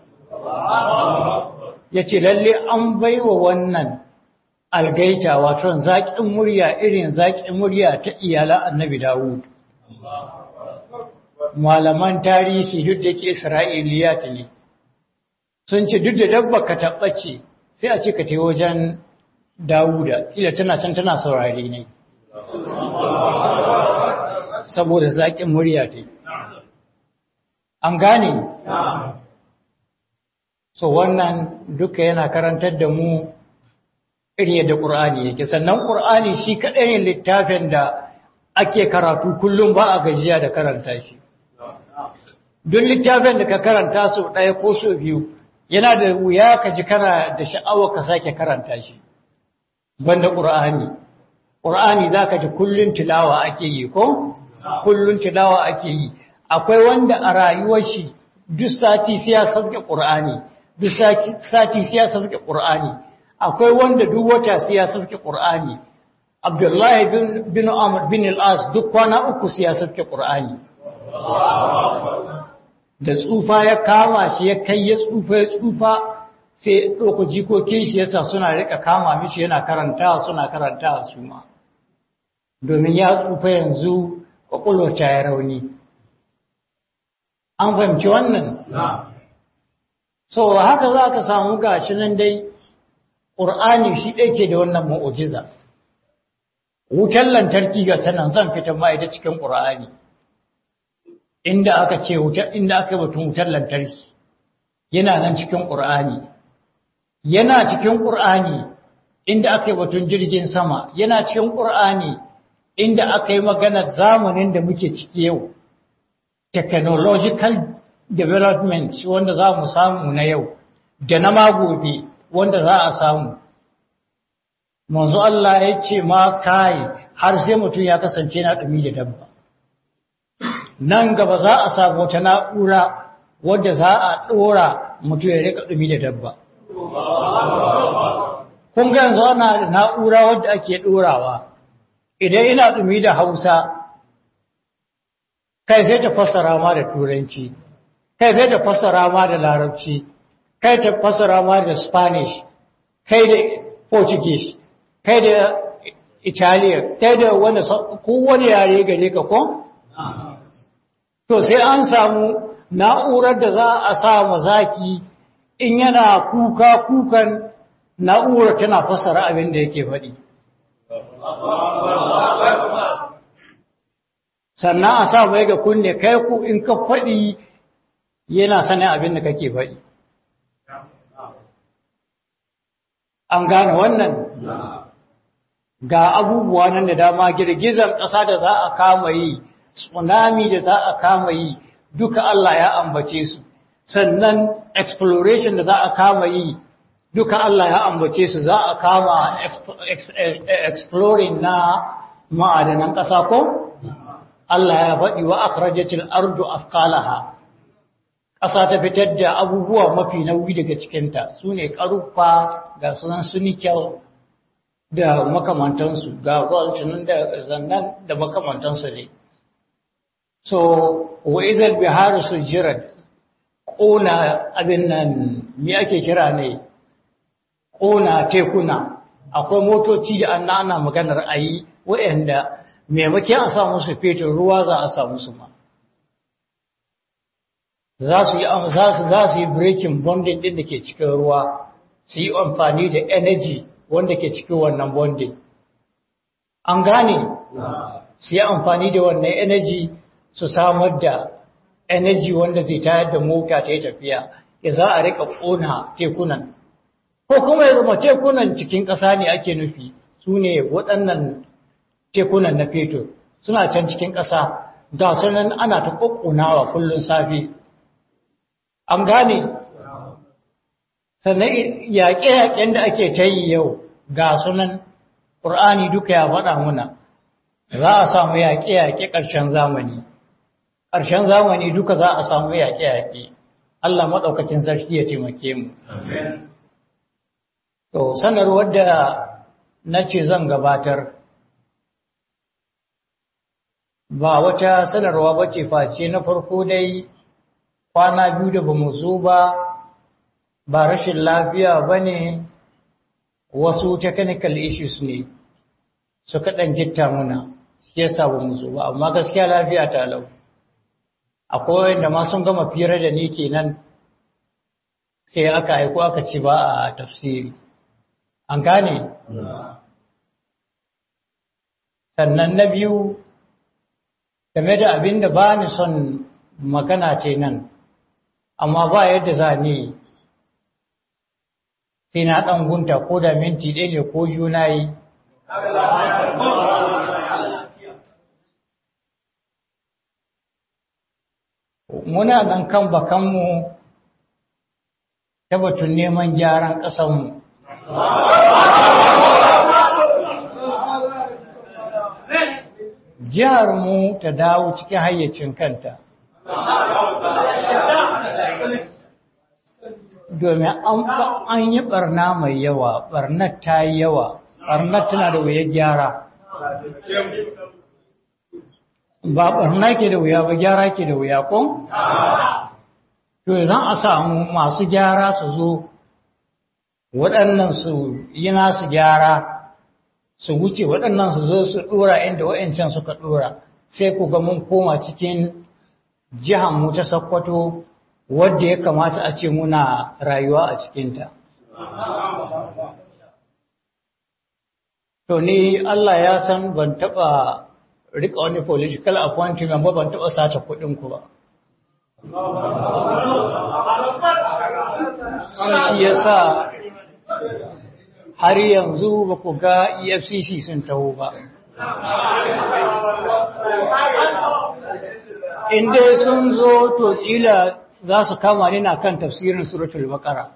ya ce lalle an baiwa wannan algaita wato zaƙin murya irin zaƙin murya ta iyalan annabi dawud malaman tarihi duk da ke isra'iliyat ne sun ce duk da dabba ka tabbace sai a ce ka te wajen dawuda ila tana can tana saurare ne saboda zaƙin murya ta an gane so wannan duka yana karantar da mu irin yadda ƙur'ani yake sannan ƙur'ani shi kaɗai ne littafin da ake karatu kullum ba a gajiya da karanta shi duk littafin da ka karanta sau ɗaya ko sau biyu yana da wuya ka ji kana da sha'awa ka sake karanta shi banda ƙur'ani ƙur'ani za ka ji kullum tilawa ake yi ko kullum tilawa ake yi akwai wanda a rayuwar shi duk sati sai ya sauke ƙur'ani duk sati sai ya sauke ƙur'ani akwai wanda duk wata sai ya sauke ƙur'ani abdullahi bin bin amr bin al-as duk kwana uku sai ya sauke ƙur'ani da tsufa ya kama shi ya kai ya tsufa ya tsufa sai ɗauka jikokin shi yasa suna rika kama mishi yana karanta suna karanta su ma domin ya tsufa yanzu kwakwalwa ta ya rauni an fahimci wannan so haka za ka samu gashi nan dai ƙur'ani shi ɗaya ke da wannan ma'ujiza wutar lantarki ga tanan zan fita ma'aida cikin ƙur'ani inda aka ce inda aka yi batun wutar lantarki yana nan cikin ƙur'ani yana cikin ƙur'ani inda aka yi batun jirgin sama yana cikin ƙur'ani inda aka yi maganar zamanin da muke ciki yau technological development wanda za mu samu na yau da na magobe wanda za a samu manzo Allah ya ce ma kai har sai mutum ya kasance na dumi da dabba nan gaba za a samu wata na'ura wadda za a dora mutum ya rika dumi da dabba kun ga yanzu ana da na'ura wadda ake dorawa idan ina dumi da Hausa kai sai ta fassara ma da turanci kai sai ta fassara ma da larabci kai ta fassara ma da spanish kai da portuguese kai da italian kai da wanda kowane yare gare ka ko to sai an samu na'urar da za a sa mazaki in yana kuka kukan na'urar tana fassara abin da yake faɗi sannan a sa mai ga kunne kai ku in ka faɗi yana sanin abin da kake faɗi an gane wannan ga abubuwa nan da dama girgizar ƙasa da za a kama yi tsunami da za a kama yi duka Allah ya ambace su sannan exploration da za a kama yi duka Allah ya ambace su za a kama exploring na ma'adanan ƙasa ko? Allah ya faɗi wa akhrajatil ardu afqalaha ƙasa ta fitar da abubuwa mafi nauyi daga cikinta su ne ƙarfa ga sunan su nikel da makamantansu ga gwalcinin da zannan da makamantansu ne so wa idal biharu sujirat ƙona abin nan me ake kira ne ƙona tekuna akwai motoci da an ana maganar ayi waɗanda maimakon a sa musu fetur ruwa za a sa musu ma za su yi za su yi breaking bonding din da ke cikin ruwa su yi amfani da energy wanda ke cikin wannan bonding an gane su yi amfani da wannan energy su samar da energy wanda zai tayar da mota ta yi tafiya ya za a rika ƙona tekunan ko kuma ya zama tekunan cikin ƙasa ne ake nufi su ne waɗannan tekunan na fetur suna can cikin ƙasa ga sunan ana ta ƙoƙonawa kullum safe an gane sannan yaƙe-yaƙen da ake ta yi yau ga sunan ƙur'ani duka ya faɗa muna za a samu yaƙe-yaƙe ƙarshen zamani ƙarshen zamani duka za a samu yaƙe-yaƙe Allah maɗaukakin sarki ya taimake mu to sanarwar da na ce zan gabatar ba wata sanarwa ba ce face na farko dai kwana biyu da ba mu zo ba ba rashin lafiya ba ne wasu technical issues ne suka ɗan gitta muna shi yasa ba mu zo ba amma gaskiya lafiya ta lau akwai wanda ma sun gama fira da ni kenan sai aka aiko aka ce ba a tafsiri an gane sannan na biyu game da abin da ba ni son magana ce nan amma ba yadda za ni sai na ɗan gunta ko da minti ɗaya ne ko yuna yi muna nan kan bakanmu ta batun neman gyaran ƙasanmu jihar mu ta dawo cikin hayyacin kanta domin an yi barna mai yawa barnar ta yi yawa barnar tana da wuya gyara ba barna ke da wuya ba gyara ke da wuya kun? to zan a samu masu gyara su zo waɗannan su yi nasu gyara su wuce waɗannan su zo su ɗora inda wa'ancan suka ɗora sai ku ga mun koma cikin mu ta Sokoto wadda ya kamata a ce muna rayuwa a cikinta. To ni Allah ya san ban taɓa rika wani political appointment ba ban taɓa sace kuɗin ku ba. Shi yasa har yanzu ba ku ga EFCC sun taho ba. in dai sun zo to kila za su kama ni na kan tafsirin suratul baqara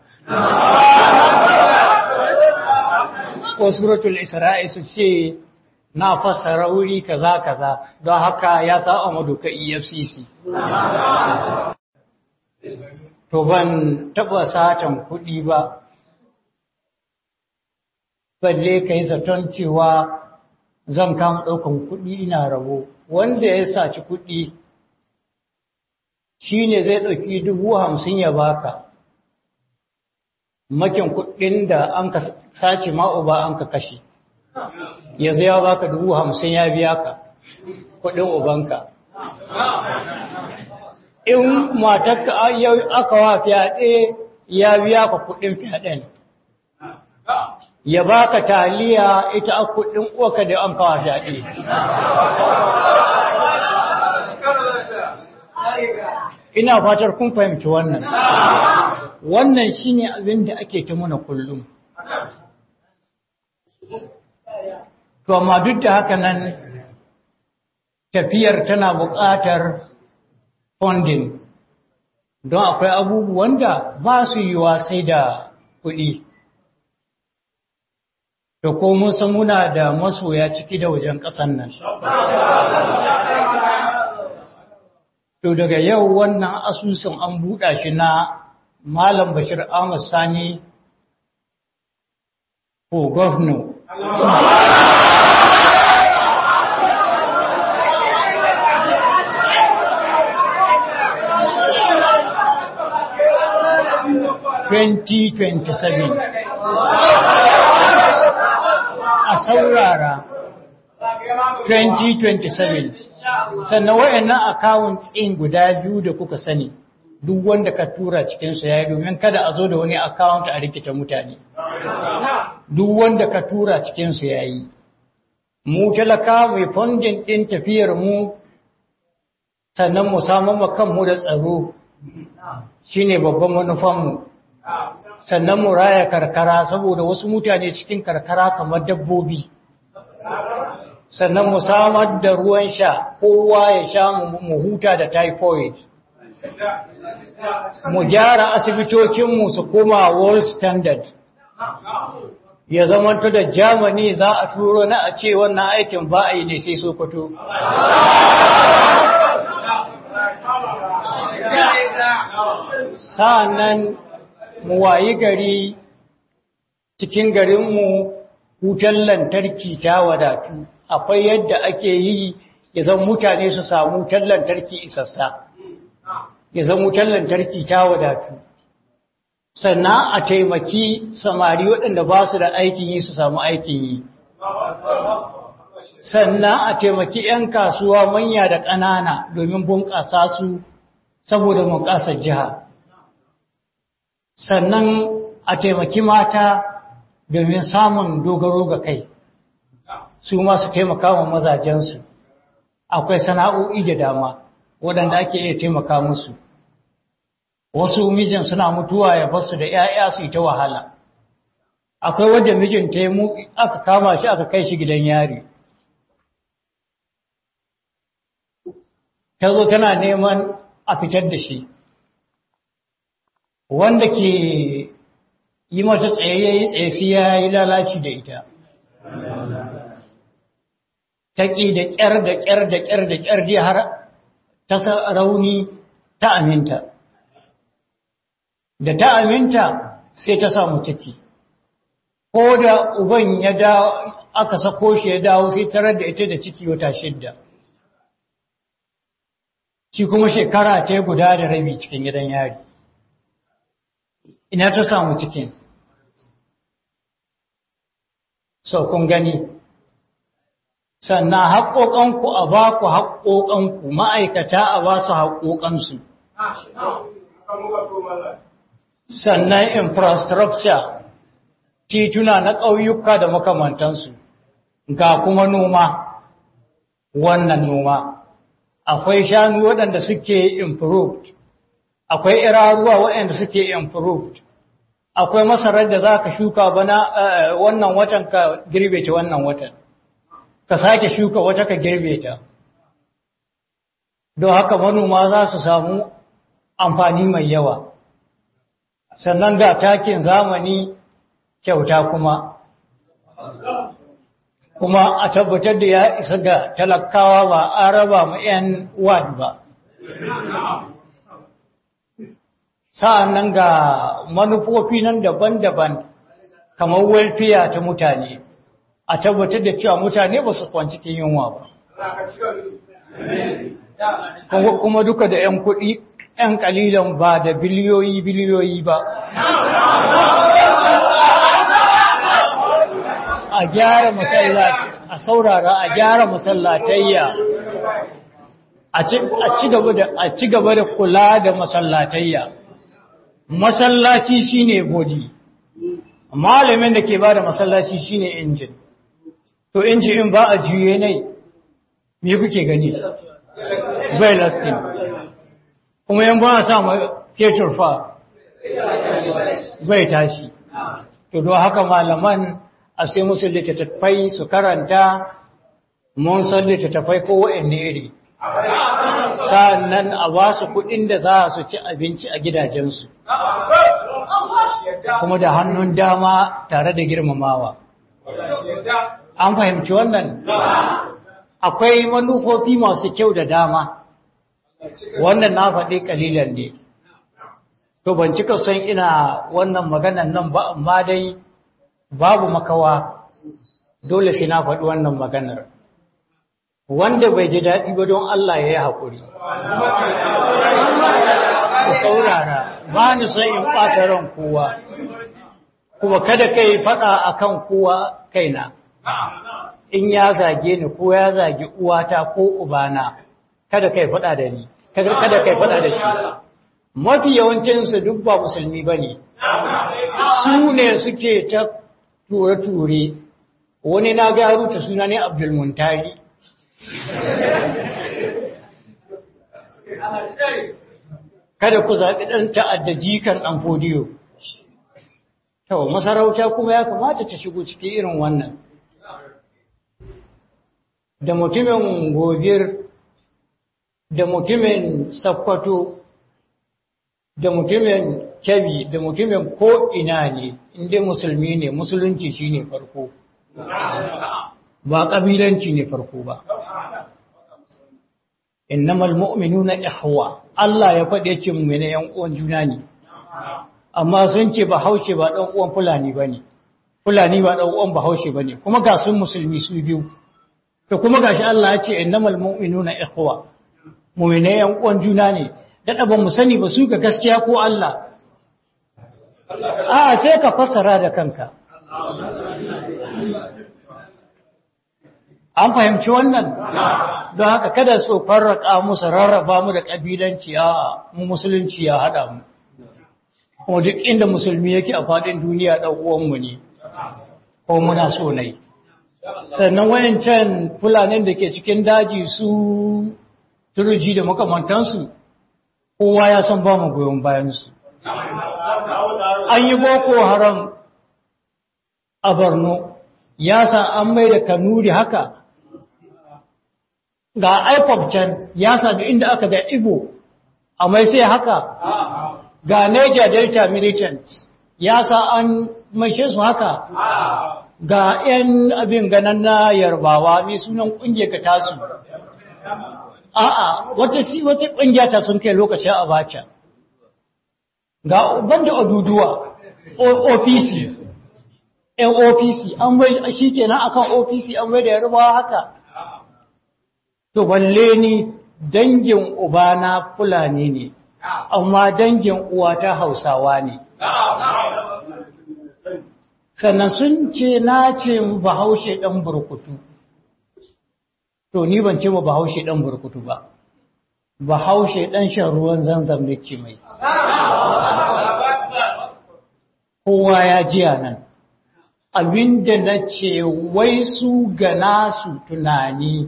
ko suratul isra'i su ce na fassara wuri kaza kaza don haka ya sa madoka EFCC to ban taba satan kuɗi ba balle kai zaton cewa zan kama ɗaukan kuɗi ina rabo wanda ya saci kuɗi shi ne zai ɗauki dubu hamsin ya baka makin kuɗin da an ka sace ma'uba an ka kashe yanzu ya baka dubu hamsin ya biya ka kuɗin ubanka in matarka aka wa fyaɗe ya biya ka kuɗin fyaɗen ya baka taliya ita a kuɗin uwaka da an kawo fyaɗe ina fatar kun fahimci wannan wannan shine abin da ake ta muna kullum to amma duk da haka nan tafiyar tana buƙatar funding don akwai abubuwan da ba su yiwa sai da kuɗi da ko mun san muna da masoya ciki da wajen ƙasan nan To daga yau wannan asusun an buɗa shi na Malam Bashir Ahmad Sani ko gwamna. Twenty twenty seven. A saurara 2027. sannan wayannan account ɗin guda biyu da kuka sani duk wanda ka tura cikin su yayi domin kada a zo da wani account a rikita mutane duk wanda ka tura cikin su yayi mu talaka mai funding din tafiyar mu sannan mu samu kanmu da tsaro shine babban manufan mu sannan mu raya karkara saboda wasu mutane cikin karkara kamar dabbobi sannan mu samar da ruwan sha kowa ya sha mu huta da typhoid mu gyara asibitocinmu su koma world standard ya zamanta da germany za a turo na a ce wannan aikin ba a yi ne sai sokoto sa'annan mu wayi gari cikin garinmu wutar lantarki ta wadatu akwai yadda ake yi ya zan mutane su samu wutar lantarki isassa ya zan wutar lantarki ta wadatu sannan a taimaki samari waɗanda ba su da aikin yi su samu aikin yi sannan a taimaki 'yan kasuwa manya da ƙanana domin bunƙasa su saboda bunƙasar jiha sannan a taimaki mata domin samun dogaro ga kai su ma su taimaka wa mazajensu akwai sana'o'i da dama waɗanda ake iya taimaka musu wasu mijin suna mutuwa ya basu da 'ya'ya su yi ta wahala akwai wadda mijin ta yi aka kama shi aka kai shi gidan yari ta zo tana neman a fitar da shi wanda ke yi mata tsayayyayi tsaye ya yi lalaci da ita taƙi da ƙyar da ƙyar da ƙyar da ƙyar dai har ta rauni ta aminta da ta aminta sai ta samu ciki ko da uban ya dawo aka sako shi ya dawo sai tarar da ita da ciki wata shidda shi kuma shekara ta guda da rabi cikin gidan yari ina ta samu cikin sau kun gani sannan haƙoƙanku a ba ku haƙoƙanku ma'aikata a ba su haƙoƙansu sannan infrastructure tituna na ƙauyuka da makamantansu ga kuma noma wannan noma akwai shanu waɗanda suke improved akwai iraruwa waɗanda suke improved akwai masarar da za ka shuka bana wannan watan ka girbe ta wannan watan ka sake shuka wata ka girbe ta don haka manoma za su samu amfani mai yawa sannan ga takin zamani kyauta kuma kuma a tabbatar da ya isa ga talakawa ba a raba ma 'yan wad ba sa'an nan ga manufofi nan daban-daban kamar welfare ta mutane a tabbatar da cewa mutane ba su kwanci cikin yunwa ba kuma duka da 'yan kuɗi 'yan kalilan ba da biliyoyi biliyoyi ba a gyara masallaci a saurara a gyara masallatayya a ci gaba da kula da masallatayya masallaci shine body malamin da ke ba da masallaci shine injin to injin in ba a juye nai me kuke gani bai lasting kuma yan ba a sa fetur fa bai tashi to don haka malaman a sai musu littattafai su karanta mun san littattafai ko wa'anne iri sannan a ba su kuɗin da za su ci abinci a gidajensu kuma da hannun dama tare da girmamawa an fahimci wannan akwai manufofi masu kyau da dama wannan na faɗi ƙalilan ne to ban cika son ina wannan maganan nan ba amma dai babu makawa dole sai na faɗi wannan maganar wanda bai ji daɗi ba don Allah ya yi haƙuri ku saurara ba ni son in ɓata ran kowa kuma kada kai faɗa akan kowa kaina in ya zage ni ko ya zage uwata ko ubana kada kai faɗa da ni kada kai faɗa da shi mafi yawancinsu duk ba musulmi ba ne su ne suke ta ture-ture wani na ga ruta suna ne abdulmuntari kada ku zaɓi ɗan ta'adda jikan ɗan fodiyo to masarauta kuma ya kamata ta shigo cikin irin wannan da mutumin gobir da mutumin sakkwato da mutumin kyabi da mutumin ko'ina ne inda musulmi ne musulunci shi ne farko ba ƙabilanci ne farko ba innamal mu'minuna ihwa Allah ya faɗe ce mu ne yan uwan juna ne amma sun ce ba haushe ba dan uwan fulani bane fulani ba dan uwan ba haushe bane kuma ga sun musulmi su biyu to kuma gashi Allah ya ce innamal mu'minuna ihwa mu'mine yan uwan juna ne da ba mu sani ba su ga gaskiya ko Allah a sai ka fassara da kanka an fahimci wannan don haka kada su farraka musu rarraba mu da ƙabilanci a mu musulunci ya haɗa mu kuma duk inda musulmi yake a faɗin duniya ɗan uwanmu ne ko muna so nai sannan wayancan fulanin da ke cikin daji su turji da makamantansu kowa ya san ba mu goyon bayansu an yi boko haram a borno ya san an mai da kanuri haka ga IPOP can ya sami inda aka ga Igbo a mai sai haka ga Niger Delta Militants ya sa an maishe su haka ga 'yan abin ganan na yarbawa mai sunan ƙungiyar ka tasu a'a wata si wata ƙungiya ta sun kai lokacin abacha ga banda oduduwa OPC yan OPC an bai shi kenan akan OPC an bai da yarbawa haka to balle ni dangin ubana fulani ne amma dangin uwata hausawa ne sannan sun ce na ce bahaushe dan burkutu to ni ban ce ba bahaushe dan burkutu ba bahaushe dan shan ruwan zanzam ne ce mai kowa ya jiya nan abinda na ce wai su ga nasu tunani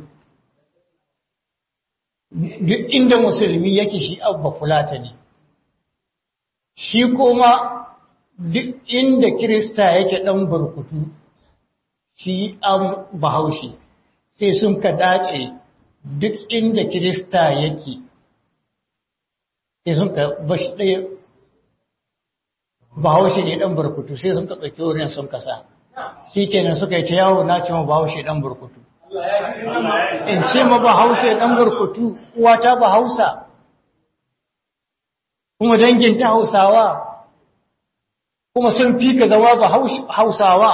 duk inda musulmi yake shi abba fulata ne shi kuma duk inda kirista yake dan burkutu shi an bahaushe sai sun ka dace duk inda kirista yake sai sun ka bashi ɗaya bahaushe ne ɗan burkutu sai sun ka ɗauki wurin sun kasa shi kenan suka yi ta yawo na ce ma bahaushe ɗan burkutu in ce ma bahaushe ɗan burkutu uwata bahausa kuma danginta hausawa kuma sun fi ka zama ba hausawa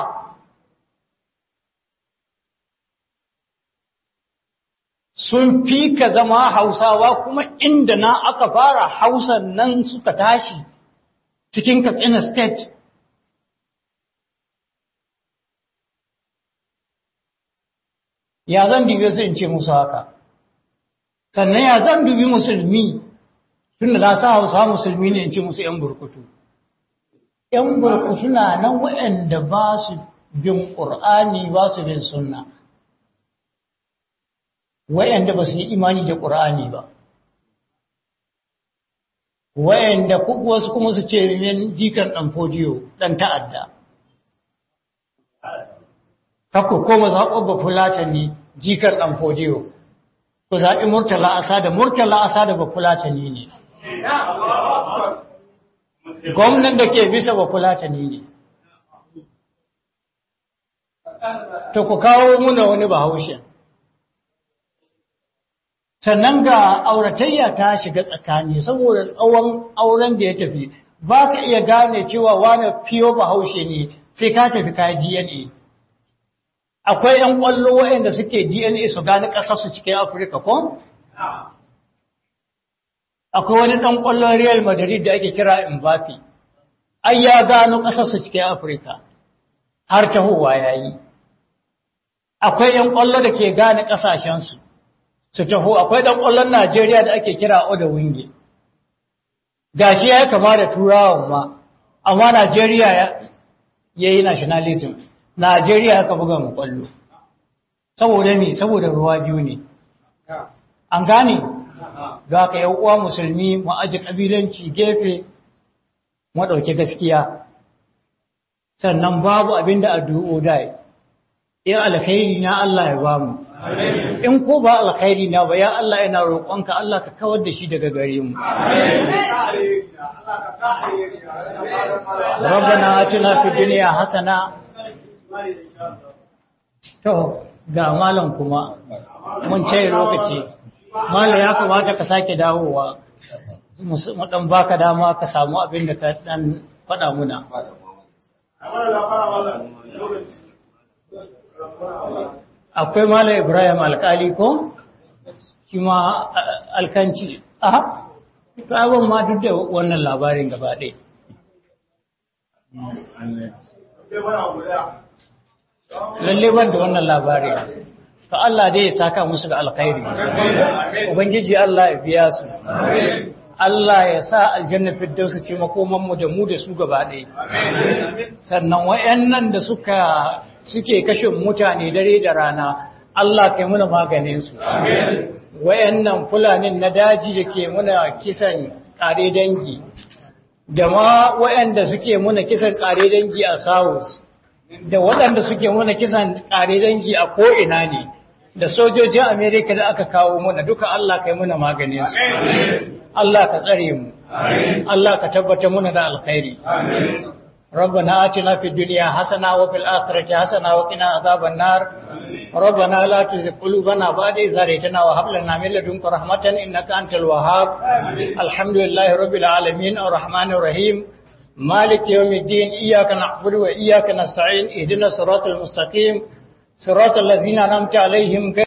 sun fi ka zama hausawa kuma inda na aka fara hausan nan suka tashi cikin katsina state ya zan dubi su in ce musu haka sannan ya zan dubi musulmi tun da na sa hausa musulmi ne in ce musu 'yan burkutu ‘yan burkutu na nan waɗanda ba su bin ƙur'ani ba su bin sunna waɗanda ba su yi imani da ƙur'ani ba waɗanda wasu kuma su ce yin jikan ɗan fodiyo ɗan ta'adda kakku koma zaɓo ba fulatani jikan ɗan fodiyo ku zaɓi murtala asa da murtala asa da ba fulatani ne gwamnan da ke bisa ba fulatani ne to ku kawo muna wani bahaushe sannan ga auratayya ta shiga tsakani saboda tsawon auren da ya tafi ba ka iya gane cewa wani fiyo bahaushe ne sai ka tafi ka dna akwai 'yan ƙwallo waɗanda suke dna su gane ƙasarsu cikin afirka ko? akwai wani ɗan ƙwallon Real Madrid da ake kira Mbappe, ai ya gano ƙasarsu cikin Afirka, har tahowa ya yi. Akwai ‘yan ƙwallo da ke gane ƙasashensu, su taho, akwai ɗan ƙwallon Najeriya da ake kira Oda Winge. Gashi ya kama da turawan ma, amma Najeriya ya yi nationalism, Najeriya ya ka buga mu ƙwallo. Saboda me, saboda ruwa biyu ne. An gane? Ga ka uwa musulmi mu aji ƙabilanci gefe mu ɗauki gaskiya. Sannan babu abin da addu'o dai, in alkhairi na Allah ya ba mu. In ko ba alkhairi na ba ya Allah yana roƙonka Allah ka kawar da shi daga gare mu. Rabbana atina fid dunya hasana To ga malam kuma mun ce lokaci. Malam ya kamata ka sake dawowa. Mu dan baka dama ka samu abin da ka dan faɗa muna. Akwai Malam Ibrahim alkali ko? Shi ma alkanci. Aha, to abin ma duk da wannan labarin gaba ɗaya. Lalle ban da wannan labarin. to Allah dai ya saka musu da alkhairi ubangiji Allah ya biya su Allah ya sa aljanna firdausu ce makoman mu da mu da su gaba ɗaya sannan wayannan da suka suke kashin mutane dare da rana Allah kai muna maganin su wayannan fulanin na daji da ke muna kisan kare dangi da ma wayanda suke muna kisan kare dangi a South da waɗanda suke muna kisan kare dangi a ko'ina ne da sojojin Amerika da aka kawo muna duka Allah kai muna maganin su. Allah ka tsare mu. Allah ka tabbata muna da alkhairi. ربنا آتنا في الدنيا حسنة وفي الآخرة حسنة وقنا عذاب النار ربنا لا تزغ قلوبنا بعد إذ هديتنا وهب لنا من لدنك رحمة إنك أنت الوهاب الحمد لله رب العالمين الرحمن الرحيم مالك يوم الدين إياك نعبد وإياك نستعين اهدنا الصراط المستقيم صراط الذين أنعمت عليهم